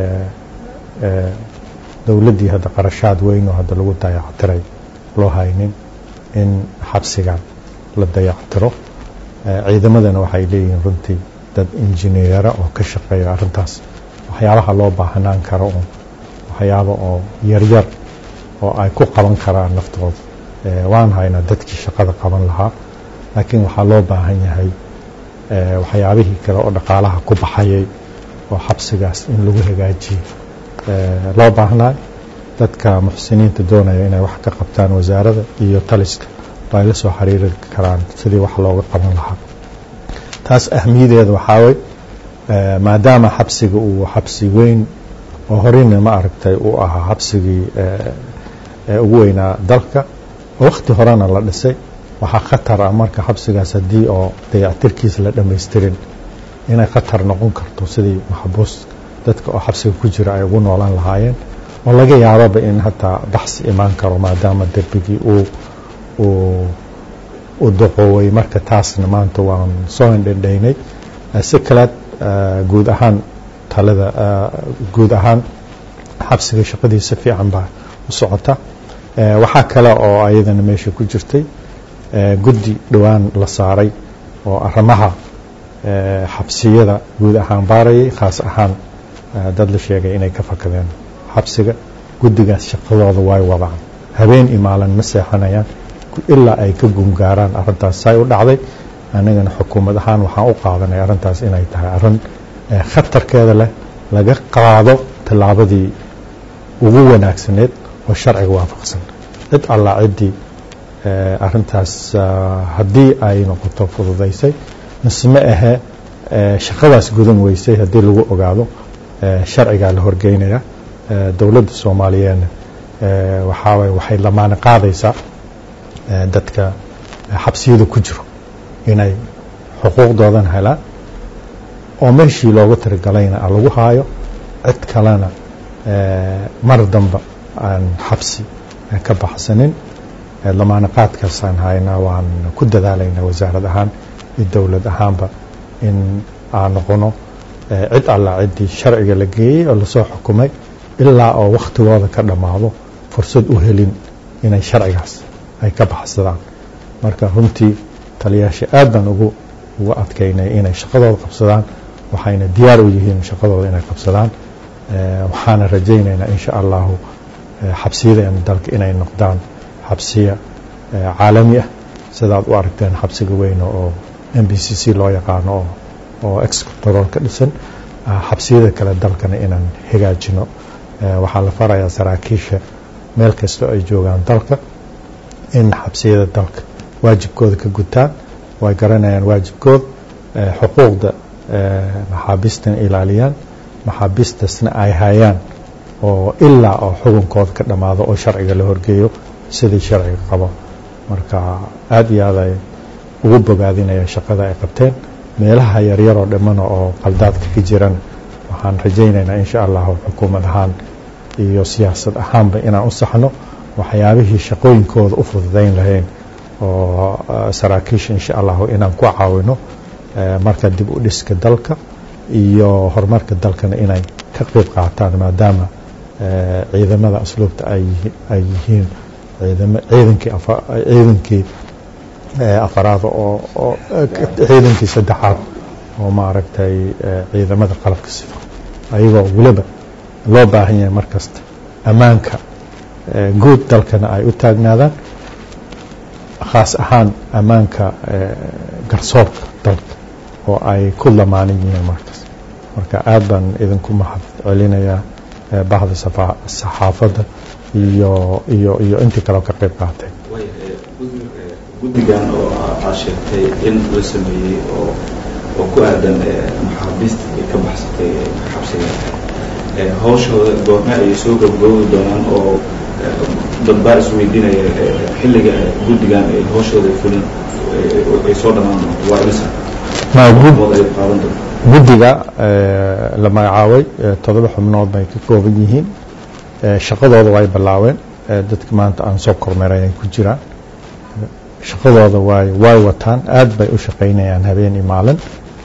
dowladdii hadda qarashaad weyn oo hadda lagu dayactiray loo haynin in xabsigan la dayactiro ciidamadana waxay leeyihiin runtii dad injineera oo ka shaqeeya arrintaas waxyaabaha loo baahanaan karo oo waxyaaba oo yaryar oo ay ku qaban karaan naftooda waan haynaa dadkii shaqada qaban lahaa laakiin waxaa loo baahan yahay waxyaabihii kale oo dhaqaalaha ku baxayay oo xabsigaas in lagu hagaajiyo loo baahnaa dadka muxsiniinta doonaya inay wax ka qabtaan wasaaradda iyo taliska oo ay la soo xiriiri karaan sidii wax looga qaban lahaa taas ahmiyadeeda waxaa wey maadaama xabsiga uu xabsi weyn oo horeyna ma aragtay uu ahaa xabsigii ugu weynaa dalka oo wakhti horena la dhisay waxaa khatar ah marka xabsigaas haddii oo dayactirkiisa la dhammaystirin inay khatar noqon karto sidii maxbuus dadka oo xabsiga ku jira ay ugu noolaan lahaayeen oo laga yaababa in hataa baxsi imaan karo maadaama derbigii uu uu u duqooway marka taasna maanta waan soo indhendhaynay si kaleed guud ahaan talada guud ahaan xabsiga shaqadiisa fiican baa u socota waxaa kale oo ayadana meesha ku jirtay guddi dhowaan la saaray oo arrimaha xabsiyada guud ahaan baarayay khaas ahaan dad la sheegay inay ka fakadeen xabsiga guddigaas shaqadooda way wadaan habeen imaalan ma seexanayaan ilaa ay ka gungaaraan arrintaas say u dhacday anagana xukuumad ahaan waxaan u qaadanay arrintaas inay tahay arrin khatarkeeda leh laga qaado tallaabadii ugu wanaagsaneed oo sharciga waafaqsan cid allaa ciddii arrintaas haddii ay noqoto fududaysay mise ma ahe shaqadaas gudan weysay haddii lagu ogaado sharcigaa la horgeynaya dowladda soomaaliyeedna waxaawaye waxay lamaane qaadaysaa dadka xabsiyada ku jiro inay xuquuqdoodan helaan oo meeshii loogu tirigalayna lagu haayo cid kalena mar damba aan xabsi ka baxsanin lamaane qaadkaasaan haynaa waan ku dadaalaynaa wasaarad ahaan iyo dowlad ahaanba in aan noqono cid allaa ciddii sharciga la geeyey oo lasoo xukumay ilaa oo wakhtigooda ka dhammaado fursad u helin inay sharcigaas ay ka baxsadaan marka runtii taliyaasha aad baan ugu ugu adkaynay inay shaqadooda qabsadaan waxayna diyaar u yihiin shaqadooda inay qabsadaan waxaana rajaynaynaa insha allahu xabsiyadeena dalka inay noqdaan xabsiya caalami ah sidaad u aragteen xabsiga weyn oo m b c c loo yaqaano oo oo excontrol ka dhisan xabsiyada kale dalkana inaan hagaajino waxaa la farayaa saraakiisha meel kastoo ay joogaan dalka in xabsiyada dalka waajibkooda ka gutaan way garanayaan waajibkooda xuquuqda maxaabiistana ilaaliyaan maxaabiistasna ay hayaan oo ilaa oo xukunkooda ka dhammaado oo sharciga la horgeeyo sidii sharciga qabo marka aad iyo aad ay ugu bogaadinaya shaqada ay qabteen meelaha yaryaroo dhimmana oo qaldaadka ka jiran waxaan rajaynaynaa insha allahu xukuumad ahaan iyo siyaasad ahaanba inaan u saxno waxyaabihii shaqooyinkooda u fududayn lahayn oo saraakiisha insha allahu inaan ku caawino marka dib u dhiska dalka iyo horumarka dalkana inay ka qayb qaataan maadaama ciidamada asluubta ay yihiin ciidankii ciidankii afaraad oo ciidankii saddexaad oo maaragtay ciidamada qalabka sida ayagoo weliba loo baahan yahay mar kasta ammaanka guud dalkana ay u taagnaadaan khaas ahaan ammaanka garsoorka dalka oo ay ku lamaanan yihiin markaas marka aad baan idinku mahad celinayaa bahda saxaafadda iyo iyo iyo intii kaleo ka qayb qaatay guddigan oo aad sheegtay in la sameeyey oo oo ku aadan maxaabiista ay ka baxsatay xabsiga hawshooda goorme ayay soo gabagaboobi doonaan oo dad baa isweydiinaya xilliga guddigan ay hawshooda fulin ay soo dhammaan doonto waa imisa wad ay qaadan doonto guddiga la magacaabay toddoba xubnood bay ka kooban yihiin shaqadooda way bilaabeen dadka maanta aan soo kormeeray ay ku jiraan shaqadooda way way wataan aad bay u shaqaynayaan habeen iyo maalin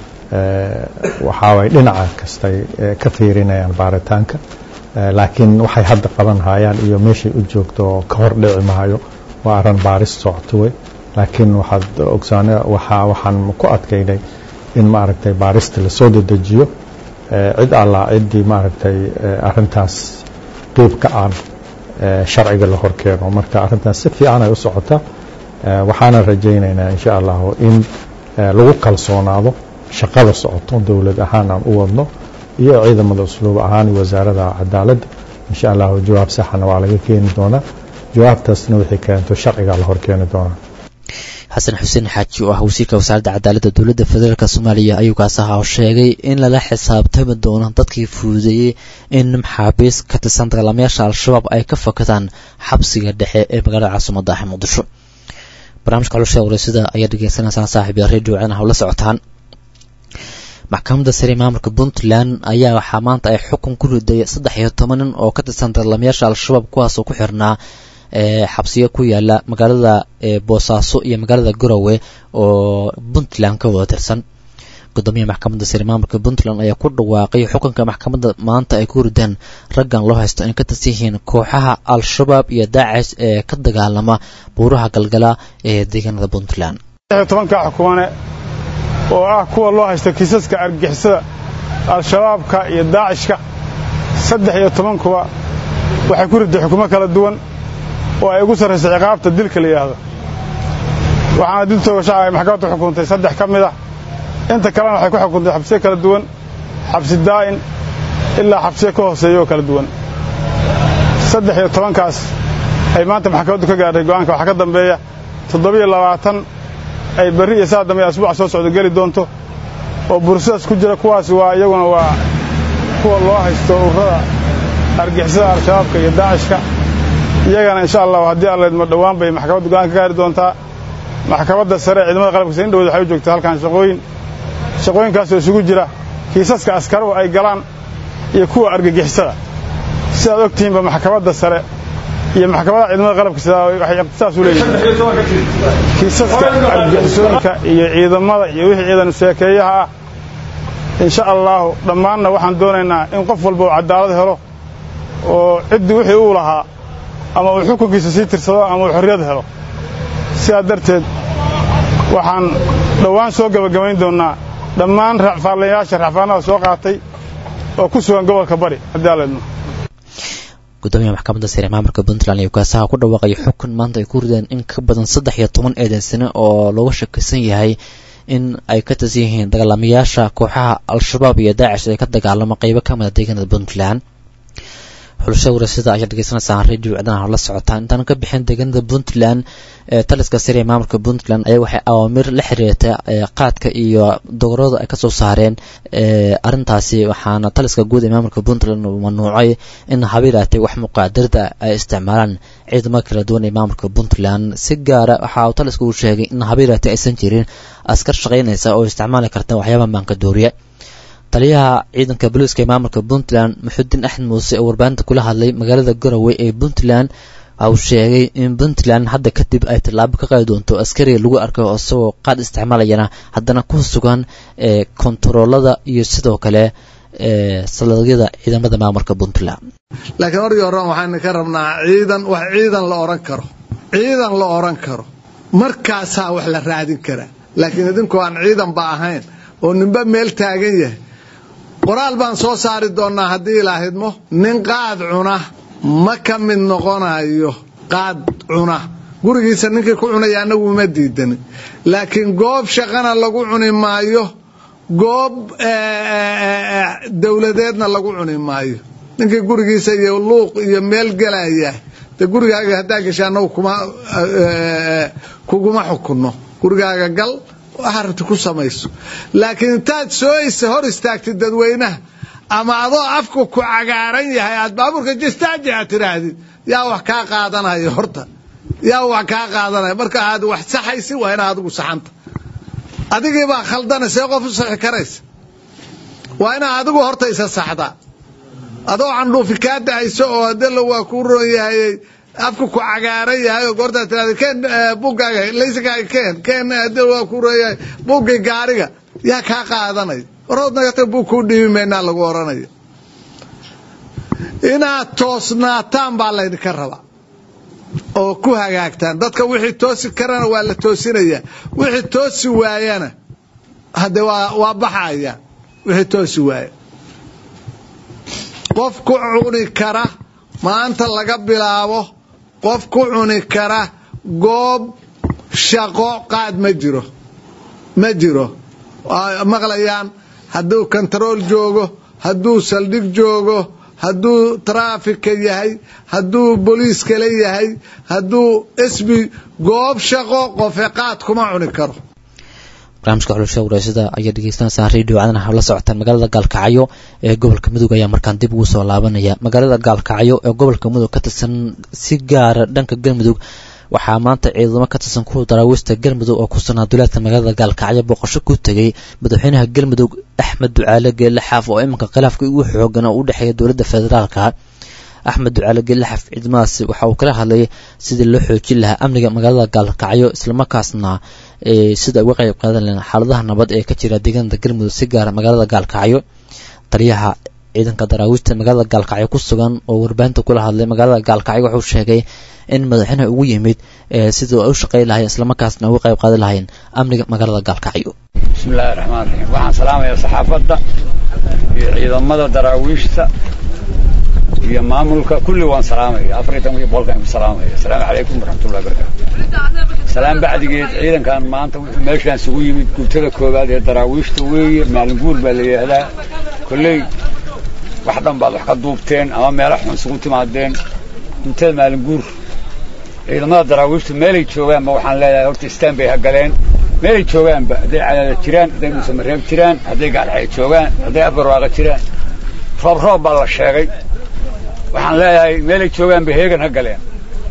waxaa way dhinaca kastay ka fiirinayaan baaritaanka laakiin waxay hadda qaban hayaan iyo meeshay u joogto oo ka hor dhici maayo waa arrin baaris socoto wey laakiin waxaad ogsaane waxaa waxaan ku adkaynay in maaragtay baarista lasoo dedejiyo cid allaa ciddii maaragtay arrintaas qiib ka aan sharciga la horkeeno marka arrintaas si fiican ay u socotaa waxaana rajaynaynaa insha allahu in lagu kalsoonaado shaqada socoto dowlad ahaan aan u wadno iyo ciidamada usluub ahaan iyo wasaarada cadaaladda insha allahu jawaab saxana waa laga keeni doonaa jawaabtaasna wixii keento sharcigaa la horkeeni doonaa xasan xuseen xaaji oo ah wasiirka wasaaradda cadaaladda dowladda federaalk soomaaliya ayuu kaas ahaa oo sheegay in lala xisaabtami doono dadkii fududeeyey in maxaabiis ka tirsan dagaalamayaasha al-shabaab ay ka fakadaan xabsiga dhexe ee magaalada caasimadda ah muqdisho barnaamijka xulashada wareysada ayaa dhegeysanaysaan saaxiibya radio canaha la socotaan maxkamadda sare maamulka puntland ayaa waxaa maanta ay xukun ku riday saddex iyo toban nin oo ka tirsan dagaalamayaasha al-shabaab kuwaasoo ku xirnaa xabsiyo ku yaala magaalada boosaaso iyo magaalada garowe oo puntland ka wada tirsan gudoomiyaha maxkamadda sare maamulka puntland ayaa ku dhawaaqay xukunka maxkamadda maanta ay ku rideen raggan loo haysto in ka tirsan yihiin kooxaha al-shabaab iyo daacish ee ka dagaalama buuraha galgala ee deegaanada puntland tobanka xukumane oo ah kuwa loo haysta kiisaska argixisada al-shabaabka iyo daacishka saddex iyo tobankuba waxay ku riday xukumo kala duwan oo ay ugu sarraysa ciqaabta dilka la yidhaahdo waxaana dil toogasha ay maxkamaddu xukuntay saddex ka mid ah inta kalena waxay ku xukuntay xabsiyo kala duwan xabsi daa'in ilaa xabsiyo ka hooseeya oo kala duwan saddex iyo tobankaas ay maanta maxkamaddu ka gaartay go'aanka waxaa ka dambeeya toddobiyo labaatan ay berri iyo saa dambe asbuuca soo socdo geli doonto oo bursadaas ku jira kuwaasi waa iyaguna waa kuwa loo haysto ururada argixisada al-shabaabka iyo daacishka iyagana insha allahu haddii alleedma dhowaan bay maxkamaddu go'aan ka gaari doontaa maxkamadda sare ciidamada qalabkiisa in dhowd waxay u joogtaa halkan shaqooyin shaqooyinkaasoo isugu jira kiisaska askaruhu ay galaan iyo kuwa argagixisada sidaad og tihiinba maxkamadda sare iyo maxkamadaha ciidamada qalabkiisa waxay ikhtisaas u leeyihiin kiisaska argagixisooyinka iyo ciidamada iyo wixii ciidan sheekeeyaha ah insha allahu dhammaanna waxaan doonaynaa in qof walba uu cadaalad helo oo ciddii wixii uu lahaa ama uu xukunkiisa sii tirsado ama uu xorriyad helo sidaa darteed waxaan dhowaan soo gebagabayn doonnaa dhammaan racfaalayaasha racfaanada soo qaatay oo ku sugan gobolka bari haddii aleedno gudoomiyaha maxkamadda sare maamulka puntland iyo kaasaha ku dhawaaqay xukun maanta ay ku rideen in ka badan saddex iyo toban eedan sane oo looga shakisan yahay in ay ka tirsan yihiin dagaalamayaasha kooxaha al-shabaab iyo daacish ee ka dagaalama qeybo ka mida deegaanada puntland xulashada warasada ayaa dhegeysanaysaan radio cdanaha la socotaan intaan ka bixin deegaanada puntland ee taliska sare ee maamulka puntland ayaa waxay awaamir la xiriirta qaadka iyo dogorada ay kasoo saareen arintaasi waxaana taliska guud ee maamulka puntland mamnuucay in habiilaatay wax muqaadarda ay isticmaalaan ciidamo kala duwan ee maamulka puntland si gaara waxa uu taliska uu sheegay in habiilaatay aysan jirin askar shaqaynaysa oo isticmaali karta waxyaaba maanka dooriya taliyaha ciidanka booliiska ee maamulka puntland muxudiin axmed muuse oo warbaahinta kula hadlay magaalada garowe ee puntland waxa uu sheegay in puntland hadda kadib ay tallaabo ka qaadi doonto askariga lagu arkay oo isagoo qaad isticmaalayana haddana ku sugan ee kontaroolada iyo sidoo kale ee saladyada ciidamada maamulka puntland laakiin markii hore waxaynu ka rabnaa ciidan wax ciidan la oran karo ciidan la oran karo markaasaa wax la raadin karaa laakiin idinku aan ciidan ba ahayn oo ninba meel taagan yahay qoraal baan soo saari doonnaa haddii ilaahidmo nin qaad cuna ma ka mid noqonayo qaad cuna gurigiisa ninkii ku cunaya annagu ma diidanin laakiin goob shaqana lagu cuni maayo goob dowladeedna lagu cuni maayo ninkii gurigiisa iyo luuq iyo meel gelaya de gurigaaga haddaa gasha annagu kuma kuguma xukunno gurigaaga gal waxaa rabti ku samayso laakiin intaad soo hor istaagtid dadweynaha ama adoo afku ku cagaaran yahay aad baabuurka jistaaji aad tidhaahdid yaa wax kaa qaadanaya horta yaa wax kaa qaadanaya marka aad wax saxaysi waa inaad adigu saxanta adigii baa khaldana see qof u saxi karaysa waa inaad adigu horta isa saxdaa adoo candhuufi kaa dahayso oo hadela waa kuu roon yahay afku ku cagaaran yahay oo goortaa tirahda keen buggaaga laysigaaga keen keen hadela waa kuu roon yahay buggii gaariga yaa kaa qaadanaya warood nagata bug kuu dhiibi maynaa lagu odhanaya inaad toosnaataan baa laydinka rabaa oo ku hagaagtaan dadka wixii toosi karana waa la toosinayaa wixii toosi waayana hadde waa waa baxaya wixii toosi waaya qof ku cuni kara maanta laga bilaabo qof ku cuni kara goob shaqo qaad ma jiro ma jiro maqlayaan hadduu kontarool joogo hadduu saldhig joogo hadduu traafika yahay hadduu booliis kale yahay hadduu esbi goob shaqo qofe qaad kuma cuni karo barnaamijka xulasha waraasada ayaa dhegeysanaysaa radio cadana la socotaan magaalada gaalkacyo ee gobolka mudug ayaa markaan dib ugu soo laabanaya magaalada gaalkacyo ee gobolka mudug ka tirsan si gaara dhanka galmudug waxaa maanta ciidamo ka tirsan kuwa daraawiista galmudug oo ku sugnaa duleedka magaalada gaalkacyo booqasho ku tegay madaxweynaha galmudug axmed ducaale geelle xaaf oo iminka khilaafka ugu xoogan oo u dhexeeya dowladda federaalka axmed ducaale geelle xaaf ciidamadaasi waxa uu kala hadlayay sidii loo xoojin lahaa amniga magaalada gaalkacyo islamarkaasna sida uga qayb qaadan lahen xaaladaha nabad ee ka jira deegaanada galmudug si gaara magaalada gaalkacyo taliyaha ciidanka daraawiista magaalada gaalkacyo ku sugan oo warbaahinta kula hadlay magaalada gaalkacyo wuxuu sheegay in madaxweynaha ugu yimid sidii ay u shaqey lahayn islamarkaasna uga qayb qaadi lahayn amniga magaalada gaalkacyo bismillahi raxmaan raxiim waxaan salaamayaa saxaafadda iyo ciidamada daraawiishta iyo maamulka kulli waan salaamaya afar iyo toban iyo boqolkan ku salaamaya asalaamu calaykum waraxmatullahi wabarakatu salaam bacdigeed ciidankan maanta wuxuu meeshaan isugu yimid guutada koowaad ee daraawiishta weeye maalin guur baa la yidhaahdaa kolley wax dhan baad wax ka duubteen ama meelo xun isugu timaadeen guutada maalin guur ciidamada daraawiishtu meelay joogaanba waxaan leeyahay horta istaan bay hagaleen meelay joogaanba hadday cadaada jiraan hadday dhuusamareeb jiraan hadday gaalxay joogaan hadday abarwaaqa jiraan roob roob baa la sheegay waxaan leeyahay meelay joogaanba heegan ha galeen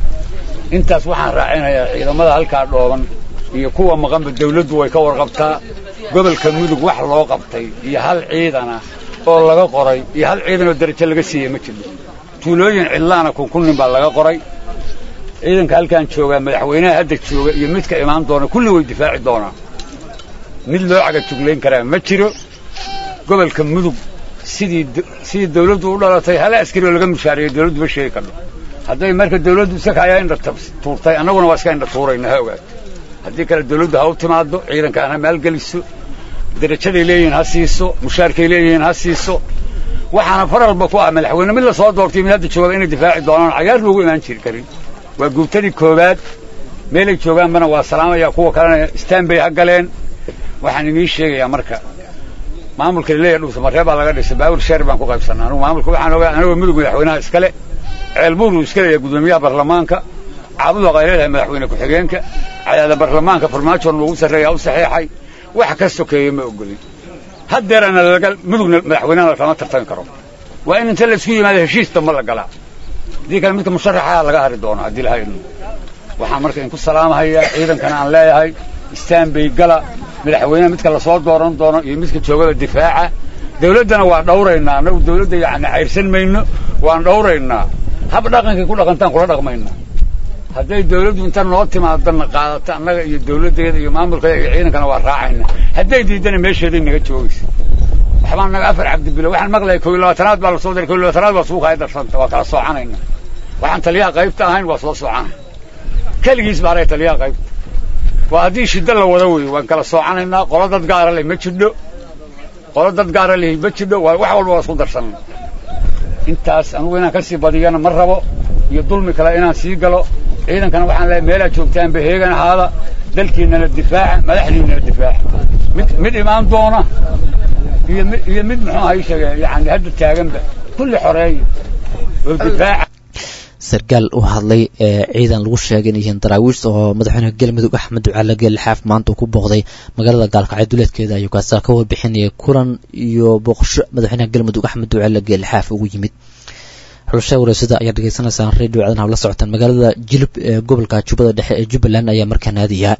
intaas waxaan raacinayaa ciidamada halkaa dhooban iyo kuwa maqanba dawladdu way ka warqabtaa gobolka mudug wax loo qabtay iyo hal ciidana oo laga qoray iyo hal ciidanoo darajo laga siiyey ma jirno tuulooyin cidlaana kunkunnin baa laga qoray ciidanka halkaan joogaa madaxweynaha hadda jooga iyo midka imaan doona kulli way difaaci doonaan mid loo cagajuglayn karaa ma jiro gobolka mudug sidii sidii dawladdu u dhalatay hal askari oo laga mushaariyo dawladdu ma sheegi karno hadday marka dawladdu isaka ayaa indha tuurtay annaguna waa iska indha tuurayna ha ogaato haddii kale dawladdu ha u timaaddo ciidankaan ha maalgeliso darajaday leeyihiin ha siiso mushaarkay leeyihiin ha siiso waxaana faralba ku ah madaxweyne mid la soo doortay mid hadda joogada inay difaaci doonaan cagaar loogu imaan jiri karin waa guubtadii koowaad meelay joogaanbana waa salaamaya kuwa kalena istaan bay ha galeen waxaan inii sheegayaa marka maamulka laleeyahay dhuusamareeb baa laga dhisay baawur sheer baan ku qaybsanaa anugu maamulka waxaan ogaa anagoo mudug madaxweynaha iskale ceelbuur uu iska leeyahay gudoomiyaha baarlamaanka caabudu qay leedahay madaxweyne ku-xigeenka cadaada baarlamaanka farmaajoon loogu sarreeyaa u saxeexay wax ka sokeeye ma ogolin haddeerana laga mudugna madaxweynaha lama tartami karo waa in inta laisku yimaado heshiis damba la galaa haddii kale midka musharaxaa laga hari doono haddii laha idmo waxaan marka idinku salaamahayaa ciidankana aan leeyahay istaan bay gala madaxweyneha midka lasoo dooran doono iyo midka joogada difaaca dawladdana waa dhawraynaa annagu dawladda yacni cayrsan mayno waan dhawraynaa hab dhaqankay ku dhaqantaan kula dhaqmaynaa hadday dawladdu inta noo timaadana qaadata annaga iyo dawladdeeda iyo maamulkeeda iyo ciidankana waa raacayna hadday diidana meesheeday naga joogaysa waxbaa naga afar cabdibilo waxaan maqlayay kow iyo labaatanaad baa lasoo diray kow iyo labaatanaad baa suuqa ay darsanta waa kala soocanayna waxaan taliyaha qaybta ahayn waa soo soocana keligiis baa araya taliyaha qaybta waa haddii shiddo la wada weeyo waan kala soocanaynaa qolo dad gaara leh ma jidho qolo dad gaara leh ma jidho waa wax walba waa isku darsanna intaas anugu inaan ka sii badiyana ma rabo iyo dulmi kale inaan sii galo ciidankana waxaan leeyahay meelaad joogtaanba heegan ahaada dalkiinnana difaaca madaxdiinnana difaaca mid mid imaan doona iyo mid iyo mid muxuu ahay sheege yani hadda taaganba kulli xoreeya oo difaaca sarkaal u hadlay ee ciidan lagu sheegay inay yihiin daraawiish oo madaxweynaha galmudug axmed ducaale geelixaaf maanta uu ku booqday magaalada gaalkacyo duleedkeeda ayuu kaasa ka warbixinayay kulan iyo booqasho madaxweynaha galmudug axmed ducaale geelixaaf ugu yimid xulashaa wareysada ayaa dhegeysanaysaan radio caadan habla socotaan magaalada jilub ee gobolka jubbada dhexe ee jubbaland ayaa markaa naadiya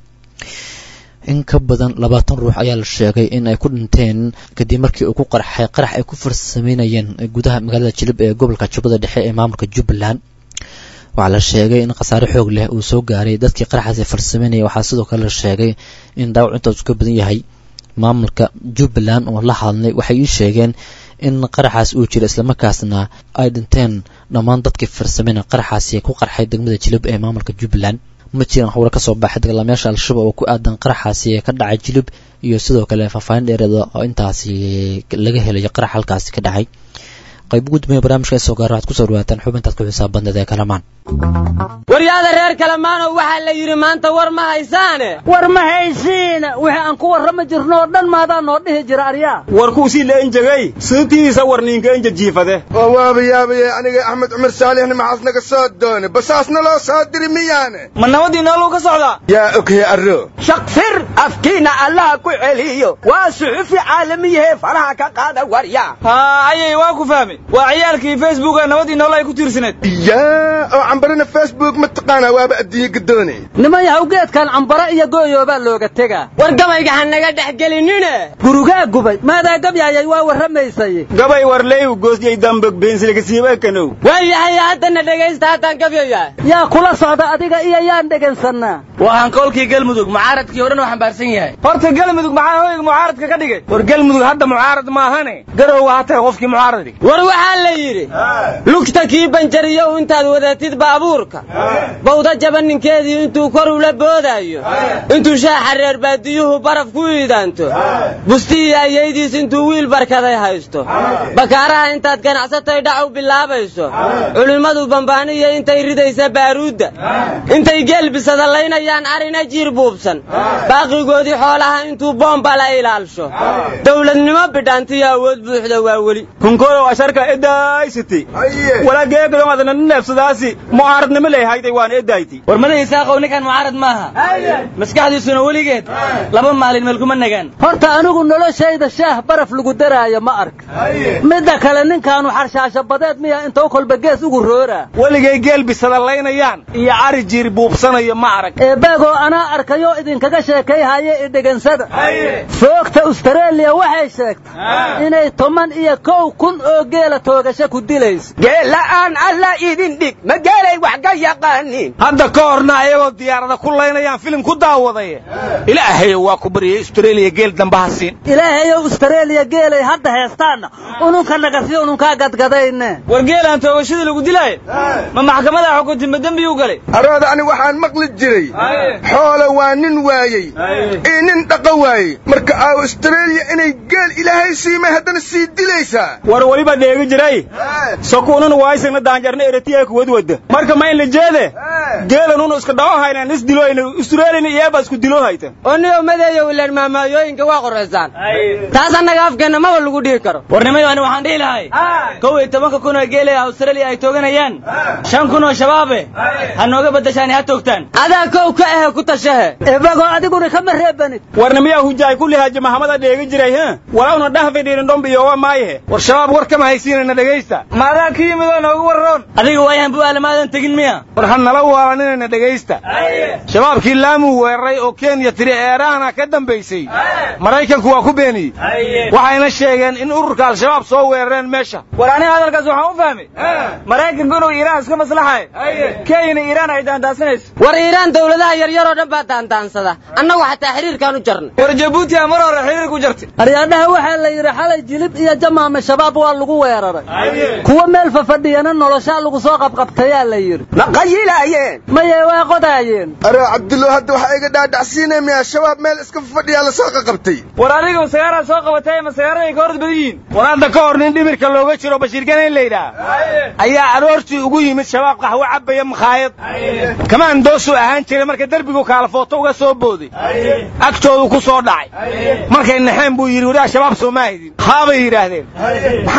in ka badan labaatan ruux ayaa la sheegay in ay ku dhinteen kadib markii uu ku qarxay qarax ay ku farsameynayeen gudaha magaalada jilib ee gobolka jubbada dhexe ee maamulka jubbaland waxaa la sheegay in khasaare xoog leh uu soo gaaray dadkii qaraxaasi farsameynaya waxaa sidoo kale la sheegay in dhaawac intaasu ka badan yahay maamulka jubbaland oo la hadlay waxay ii sheegeen in qaraxaas uu jiro islamarkaasna ay dhinteen dhammaan dadkii farsameynaya qaraxaasi ku qarxay degmada jilib ee maamulka jubbaland ma jiraan howle kasoo baxay dagaalamayaasha al-shabaab oo ku aadan qaraxaasi ee ka dhacay jilib iyo sidoo kale faahfaahin dheereeda oo intaasi laga helayo qarax halkaasi ka dhacay qayb ugu dambeeya barnaamijka soo gaara waxaad kusoo dhawaataan xubintaad ku xisaabandad ee kalamaan waryaada reer kalamaanow waxaa la yidhi maanta war ma haysaane war ma haysiina wixii aan ku warrama jirno oo dhan maadaa noo dhihi jira aryaa warkuusii la enjegay sababtiisa warniinka enje jiifade oo waaba yaabaye aniga axmed cumar saalixna maxaas naga soo doone basaasna loo soo diri miyaane ma nabadii nooluu ka socdaa yaa oghe arro shaqfir afkiina allaha ku celiyo waa suxufi caalamiyahe faraha ka qaada warya haa ayay waa ku fahmay waa ciyaalkii facebook ee nabadii nool ay ku tiirsaneed yaa oo cambarina facebook ma taqaanaa waaba addiye gadoone niman yahow geedkan cambara iyo gooyoobaa looga tegaa war gabayga ha naga dhex gelinine gurugaa gubay maadaa gabyaayay waa warramaysay gabay warleeyu goosyay dambog beensilkasiibakanow waayahay haddana dhegaysta haddaan gabyaya yaa kula socda adiga iyo yaan dhegaysanaa waa hankoolkii galmudug mucaaradkii o dhan uu xambaarsan yahay horta galmudug maxaa hoyga mucaaradka ka dhigay war galmudug hadda mucaarad maahane garow waa tahay qofkii mucaaradi war waxaa la yidhi lugta kii banjariyow intaad wadatid baabuurka bawda jaba ninkeedii intuu kor ula boodaayo intuu shaaxa reer baadiyuhu baraf ku iidaanto bustii ayaydiis intuu wiil barkaday haysto bakaaraha intaad ganacsatay dhac u bilaabayso culimmadu bambaaniya intay ridaysa baaruudda intay geelbisada laynayaan arina jiir buubsan baaqigoodii xoolaha intuu boomba la ilaalsho dowladnimo bidhaantiyo awood buuxda waa weli hunkoodow asharka edaysiti walaageegadonadana neefsadaasi mucaaradnimo leehayday waan edayti war madahi saaqow ninkan mucaarad maaha maskaxdiisuna weligeed laba maalin meel kuma nagaan horta anigu noloshayda shaah baraf lagu daraayo ma ark midda kale ninkaanu xarshaasho badeed miya intou kolba gees ugu rooraa weligay geelbisada laynayaan iyo cari jiir buubsanayo ma arag eebaagoo anaa arkayo idinkaga sheekay haye i dhegansada foogta ustareeliya waxay sheegtay inay toban iyo kow kun oo geela toogasho ku dilayso geella'aan alla idin dhig ma geelay wax ka yaqaanin hadda ka horna ayagoo diyaarada ku laynayaan filim ku daawaday ilaahayo waa ku baryay ustareeliya geel dambaha siin ilaahayow ustareeliya geelay hadda heestaanna ununka nagasi ununkaa gadgadayne war geelaan toogashadii lagu dilaayo ma maxkamadaa xukunti ma dembiyuu galay arooda ani waxaan maqli jiray xoola waa nin waayey iyo nin dhaqa waayey marka aa ustareeliya inay geel ilaahay siimay haddana sii dilaysaa war weliba dheegi jiray sokuunan waaysagna daanjarna eretiya kuwadwada marka ma in la jeede geelanunu iska dhawo haynan is diloyna ustareeliyana iyaaba isku dilo hayta oniyo madeeyo ilaan maamaayooyinka waa qoraysaan taas annaga afkeenna maba lagu dhihi karo warnimayo ani waxaan dhihi lahay kow iyo tobanka kun oo geelay australia ay tooganayaan shan kun oo shabaabe ha nooga beddashaani ha toogtaan adaa kow ka ahe ku tashahe ebagoo adiguna kama reebanid warnimiyaa hujaay kulli haaji mahamada dheegi jiray h walawna dhahfidhiirin dhombiyowa maayahe war shabaab war kama haysiinayna dhegaysta maadaa ka yimid oo noogu warroon adiga waayahan bu aalamaadan tegin miya war ha nala waalanina dhegaysta shabaabkii laamuu weeraray oo kenya tiri eeraana ka dambaysay maraykanku waa ku beeniyey waxayna sheegeen in ururka al-shabaab soo weerareen meesha war aniga hadalkaas waxaan u fahmay maraykanku inuu iiraan iska maslaxayo kenyana iiraan ay daandaansanayso war iiraan dawladaha yaryaroo dhan baa daandaansada annagu xataa xiriirkaan u jarnay war jabuuti aa mar hore xiriir ku jartay aryaadhaha waxaa la yidhi xalay jilib iyo jamaame shabaab waa lagu weeraray kuwa meel fafadhiyana noloshaa lagu soo qabqabtayaa la yidhi ma qayilaayeen maye waa qodaayeen aroo cabdullo hadda waxaa iga dhaadhacsiinaya miyaa shabaab meel iska fafadhiyaa la soo qaqabtay war adiga masagaaraa soo qabatay masagaarada ay ka hor badan yihiin war hadda ka hor nin dhimirka looga jiro bashiirgana in la yidhaah ayaa aroortii ugu yimid shabaab qaxwo cabaya makhaayad kamaan doosuu ahaan jiray marka derbigu kaalafooto uga soo booday agtoodu ku soo dhacay markay naxeen buu yidhi wariyaa shabaab soo ma haydin haabay yidhaahdeen maxaa idin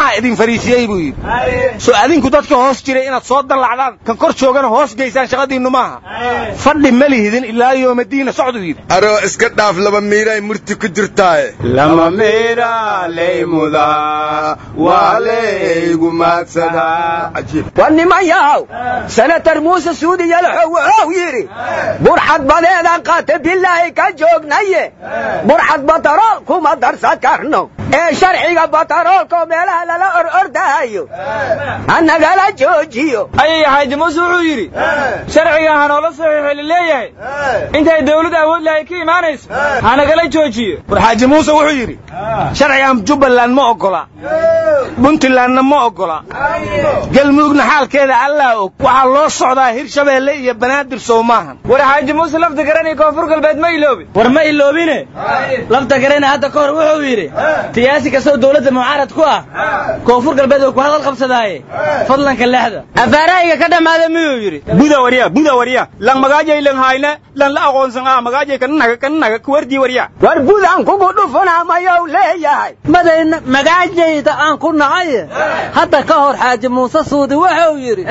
fariisiyey buu yidhi soo adinku dadka hoos jiray inaad soo dallacdaan kan kor joogana hoos geysaan shaqadiinnu maaha fadhi ma lihidin ilaa yoomadiina socduu yidhi aroo iska dhaaf laba miiray murti ku jirtaaye lama miira laymuda waa laygu maadsadaa waa niman yahow senatar muuse suudi yalaxow wuxuu yidhi burxad badeedaan qaata bilaahi ka joognaye burxad batarool kuma darsan karno ee sharciga bataroolkaoo meelaha lala or ordahayo hanagala joojiyo ayay xaaji muuse wuxuu yidhi sharciga hanoola saxiixo laleeyahay intay dawlad awood lahay ka imaanayso hanagala joojiyo war xaaji muuse wuxuu yidhi sharcigan jubbaland ma oggola puntlandna ma oggola galmudugna xaalkeeda allaa og waxaa loo socdaa hirshabeelle iyo banaadir sow maahan war xaaji muuse lafta garan iyo koonfur galbeed ma iloobi war ma iloobine lafta garana hadda ka hor wuxuu yidhi siyaasi kastoo dawladda mucaarad ku ah koonfur galbeed oo ku hadal qabsadaaye fadlanka lexda afaarahayga ka dhammaada miyuu yidhi buda warya buda warya lan magaajay lan hayne lan la aqoonsan ah magaajay kannaga kannaga kuwardii warya war budan kugu dhufunaa mayou leeyahay madayna magaajayda aan ku nacaye hadda ka hor xaaji muuse suudi wuxuu yidhi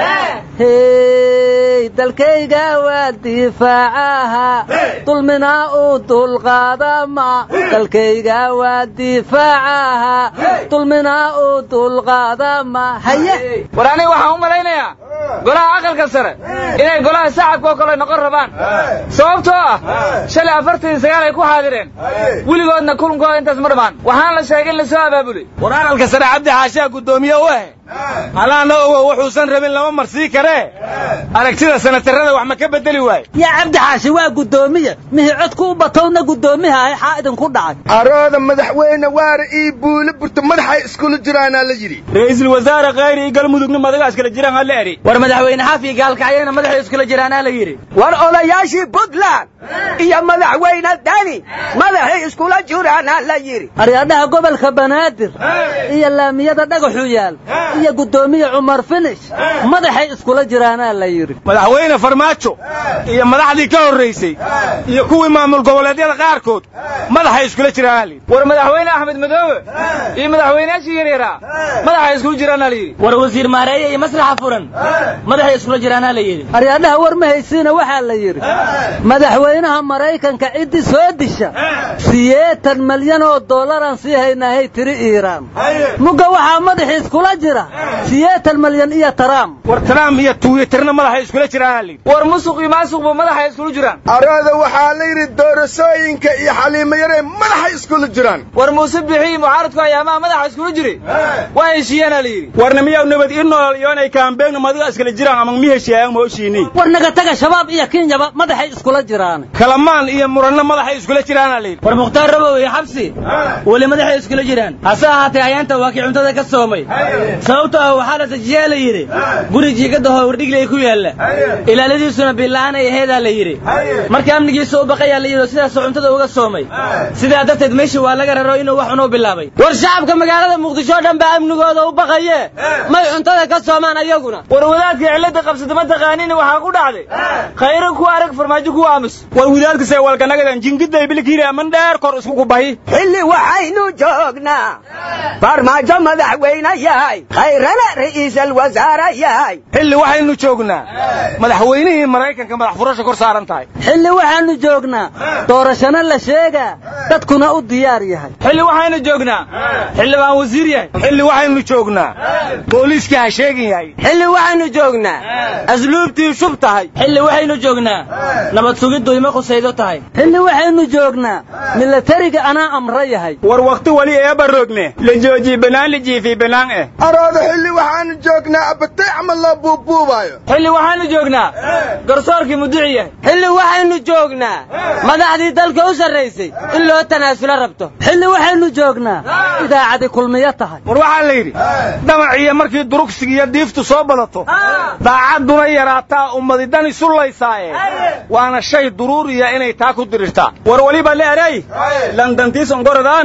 hey dalkayga waa difaacaha dulminaa u dulqaadama dalkayga waa difaacaha dulminaa u dulqaadama haye war aniga waxaan u malaynayaa golaha aqalka sare inay golaha shacabka oo kale noqon rabaan sababtoo ah shalay afartan iyo sagaal ay ku xaadireen weligoodna kulankooda intaas ma dhammaan waxaan la sheegay in la soo abaabulay war aqalka sare cabdi xaashaa guddoomiye u ah halaana ogo wuxuusan rabin lama marsii karee aragtida sanatarada wax ma ka bedeli waaye yaa cabdi xaashi waa guddoomiye mihi codku u batowna guddoomiyaha xaa idinku dhacay arooda madaxweyne waare ii buule burta madaxay iskula jiraanaa la yidhi ra'iisul wasaare khayri iyo galmudugna madaga iskala jiraan hala eri war madaxweyne xafi gaalkacyana madaxay iskula jiraanaa la yidhi war odayaashii puntland iyo madaxweyne dani madaxay iskula jiraanaa la yidhi aryaadhaha gobolka banaadir iyo laamiyada dhagaxu yaal iyo guddoomiye cumar finish madaxay iskula jiraanaa la yidhi madaxweyne farmaajo iyo madaxdii ka horraysay iyo kuwii maamul goboleedyada qaarkood madaxay iskula jiraanaa la yidhi war madaxweyne axmed madoobe iyo madaxweynayaashii yaryaraa madaxay iskula jiraanaa la yidhi war wasiir maareeye iyo maslaxa furan madaxay iskula jiraanaa la yidhi aryaadhaha war ma haysiina waxaa la yidhi madaxweynaha maraykanka ciddii soo disha siyeetan malyan oo dollaraan sii haynahay tiri iiraan mugga waxaa madaxii iskula jira siyeetan malyan iyo taraam war taraam iyo tuwitarna madaxay iskula jiraanaa la yidhi war musuq iyo maasuqba madaxay iskula jiraan arooda waxaa la yidhi doorasooyinka iyo xaliimo yaree madaxay iskula jiraan war muuse bixii mucaaradku ayaamaha madaxa iskula jiray waa heshiiyaana la yidhi warna miyaw nabad ii nool iyo inay kaambeegna madiga iskala jiraan ama mi heshiiyaan ma heshiinay war naga taga shabaab iyo kenyaba madaxay iskula jiraan kalamaan iyo muranna madaxay iskula jiraanaa la yidhi war mukhtaar rabow iyo xabsi weli madaxay iskula jiraan hase ahaatee ayaanta waa kii cuntada ka soomay sababtoo ah waxaa la dajiyaa la yidhi guri jiigadaho wardhigley ku yaalla ilaaladiisuna bila'aan ay aheedaa la yidhi marka amnigiisa u baqayaa la yidhi oo sidaasoo cuntada uga soomay sidaa darteed meeshii waa laga raro inuu wax cunuu bilaabay war shacabka magaalada muqdisho o dhan baa amnigooda u baqaye may cuntada ka soomaan ayaguna war wadaadka cilada qabsada ma taqaaniin waxaa ku dhacday khayro ku arag farmaajo ku aamus war wadaadkase walkanagadan jingiday bilkiiri aman dheer kor isku kubahi xilli waxaynu joognaa farmaajo madaxweyne yahay khayrana ra'iisal wasaare yahay xilli waxaynu joognaa madaxweynihii maraykanka madax furasha kor saaran tahay xilli waxaanu joognaa doorashana la sheegaa dadkuna u diyaar yahay xilli waxaynu joognaa xildhibaan wasiir yahay xilli waxaynu joognaa booliiska ha sheegin yahay xilli waxaynu joognaa asluubtii shub tahay xilli waxaynu joognaa nabad sugiddu ima qusaydo tahay xilli waxaynu joognaa milatariga anaa amra yahay war wakti wali eeba roogne la joojiye banaan la jiifiy banaan eh arooda xilli waxaanu joognaa abatay camal loo buubuubaayo xilli waxaanu joognaa garsoorkii muduci yahay xilli waxaynu joognaa madaxdii dalka u sarraysay in loo tanaasulo rabto xilli waxaynu joognaa idaacadi kulmiyo tahay war waxaa la yidhi damaciyo markii durugsiga iyo diiftu soo badato daacadduna yaraataa ummadidan isullaysaaye waana shay duruuriya inay taa ku dirirtaa war weliba leeray landantiisan goradaana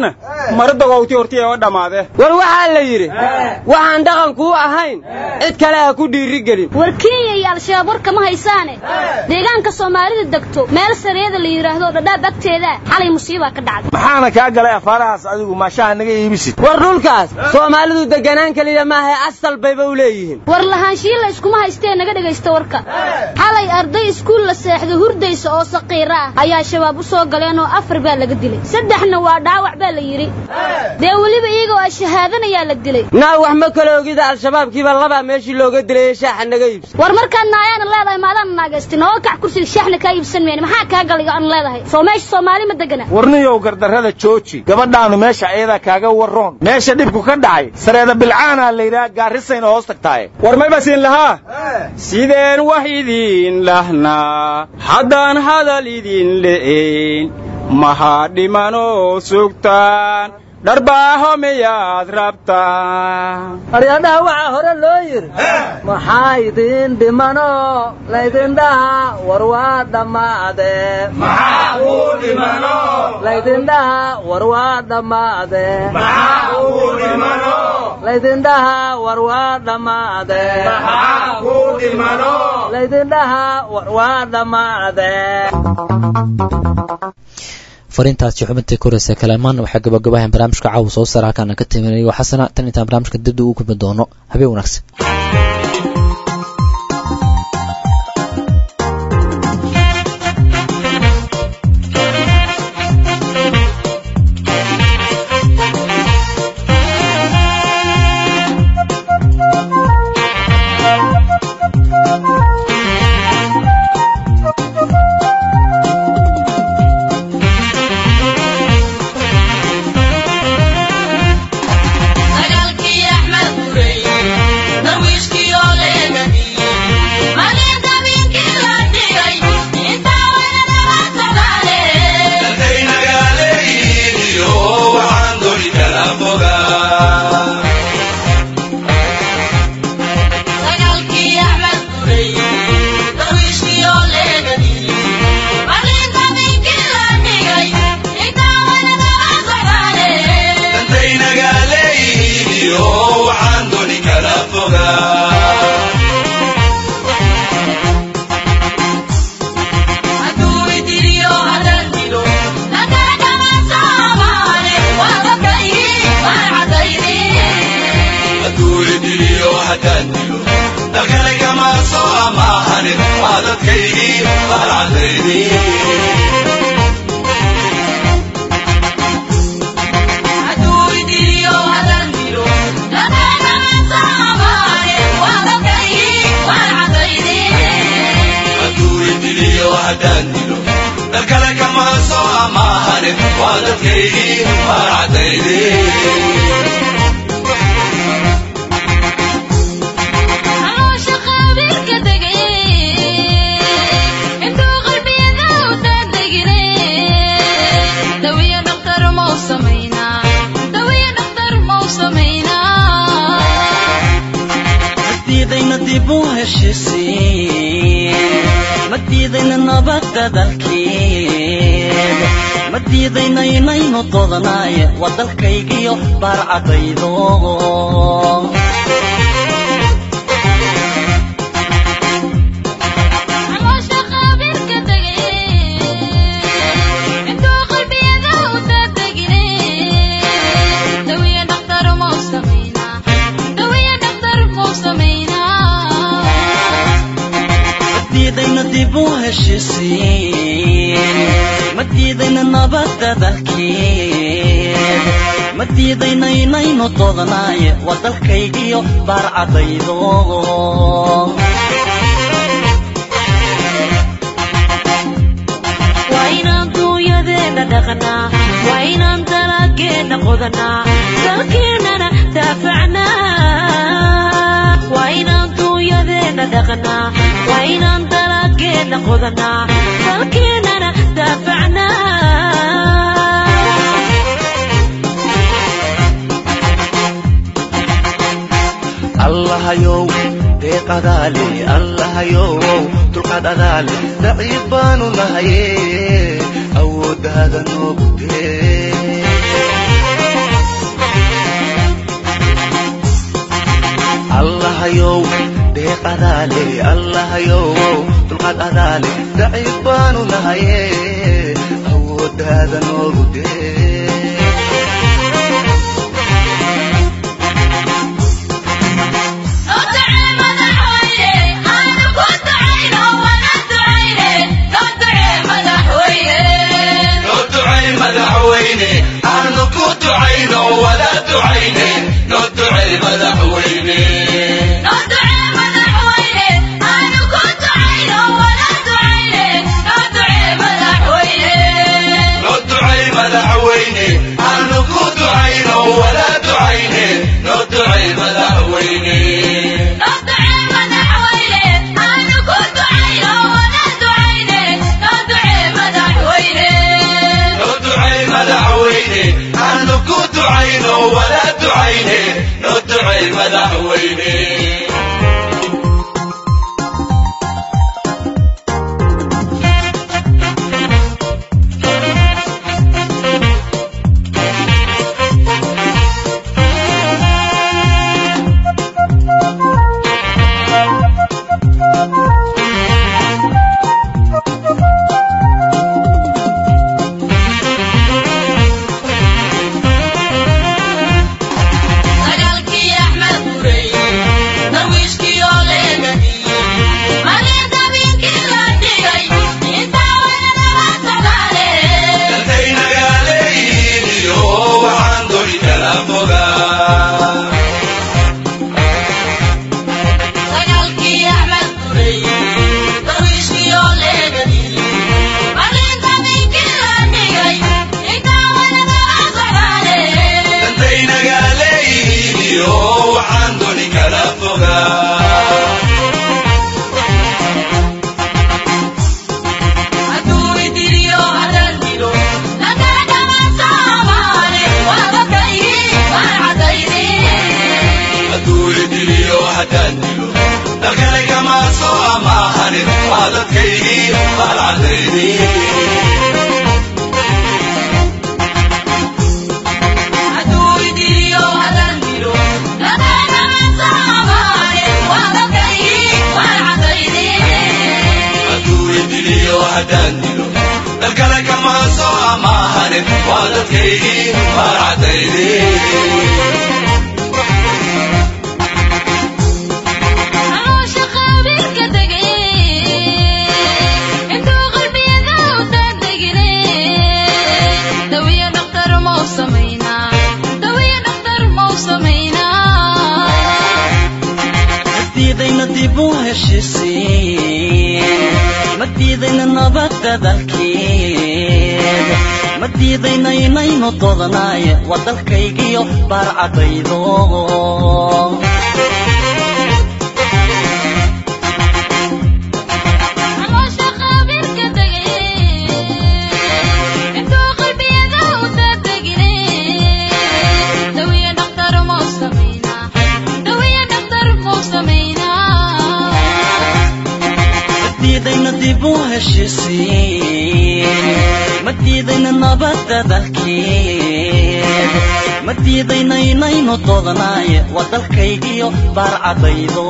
mara dogowti horti oo dhammaade war waxaa la yidhi waxaan dhaqankuu ahayn cid kale ha ku dhiirigelin war kenya iyo al-shabaab war kama haysaane deegaanka soomaalida degto meel sareeda la yidhaahdo dhadhaab agteeda xalay musiibaa ka dhacday maxaana kaa galay afaarahaas adigu maashaha naga iibisid war dhulkaas soomaalidu deganaan keliya maaha asal bayba u leeyihiin war lahaanshiyi la iskuma haystee naga dhegaysta warka xalay arday iskuul la seexdo hurdaysa oo saqiira ah ayaa shabaab u soo galeen oo afar baa laga dilay saddexna waa dhaawac baa la yidhi dee weliba iyagoo a shahaadanayaa la dilay naa wax ma kala ogida al-shabaabkiiba labaa meeshii looga dilayay shaaxa naga iibsa war markaad naayaana leedahay maadaana naagaystin oo kac kursiga shaaxna kaa iibsan mayne maxaa kaa galiga aan leedahay soo meesha soomaali ma degana warniyow gardarrada jooji gabadhaanu meesha ayadaa kaaga warroon meesha dhibku ka dhacay sareeda bilcaanaa layidhaha gaarisayna hoos tagtaaye war may basiin lahaa sideen wax idiin lahnaa haddaan hadal idin le'ayn maxaa dhimanoo sugtaan dharbaaho miyaad rabtaan aryadhaha waxaa hore loo yidhi maxaa idin dhimano laydindhaha war waa dhammaade laydindhaha war waa dhammaade laydindhaha war waa dhammaade laydindhaha war waa dhammaade fariintaasi xubintii koreysa kalamaan waxaa gabagabahan barnaamijka caawa soo saara halkaana ka timinayo xasana tan intaan barnaamijka dibda ugu kulmi doono habeen wanaagsan madiidaynaynu doodanaye waa dalkaygiyo baarcadaydo madiidayna dib u heshisiin madiidayna nabadda dalkeed madiidayna inaynu doodanaye waa dalkaygiyo baarcadaydo waa inaan duunyadeena dhaqnaa waa inaan dalageenna qodanaa dalkeennana daafacnaa waa inaan duunyadeena dhaqnaa waa inaan dalageenna qodanaa dalkeennana daafacnaa allahayow deeqadaale allahayow dulqaad adaale daciif baanu nahaye awooddaada noogu dee adaale allahayow dulqaad adaale daciif baanu nahaye awooddaada noogu dee madaxweyne aanu ku ducayno wala ducayne noo ducey madaxweyne noo ducey madaxweyne aanu ku ducayno wala ducayne noo ducey madaxweyne noo ducey madaxweyne aanu ku ducayno wala ducayne noo ducey madaxweyne dantay nagaaleeyihiin iyo waxaan dori kala fogaa dantay nagaaleeyihiin iyo waxaan doni kala fogaa hadduu idiliyo haddaan dilo dalkale kama soo amaahanin waa dadkaygii baalcadayni hadduu idiliyo haddaan dilo dalkale kama soo amaahanin waa dadkaygii baalcadayni madiidayna dib u heshisiin madiidayna nabadda dalkeed madiidayna inaynu dodanaaye waa dalkaygiyo baarcadaydo madiidayna dib u heshisiin madiidayna nabadda dalkeed madiidayna inaynu dodanaaye waa dalkaygiyo baarcadaydo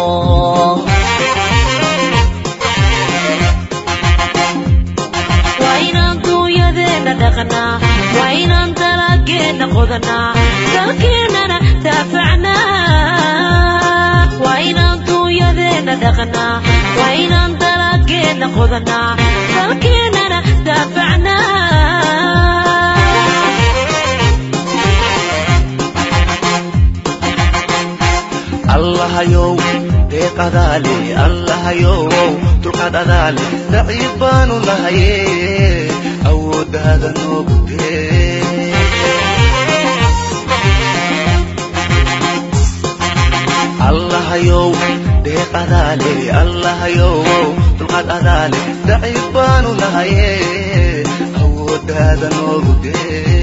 waa inaan duunyadeena dhaqnaa waa inaan dalageenna qodanaa dalkeennana daafacnaa waa inaan duunyadeena dhaqnaa waa inaan dalageenna qodanaa dalkeennana daafacnaa allahayow deeq adaale allahayow dulqaad adaale daciif baanu nahaye awooddaada noogu dee allahayow deeq adaale allahayow dulqaad adaale daciif baanu nahaye awooddaada noogu dee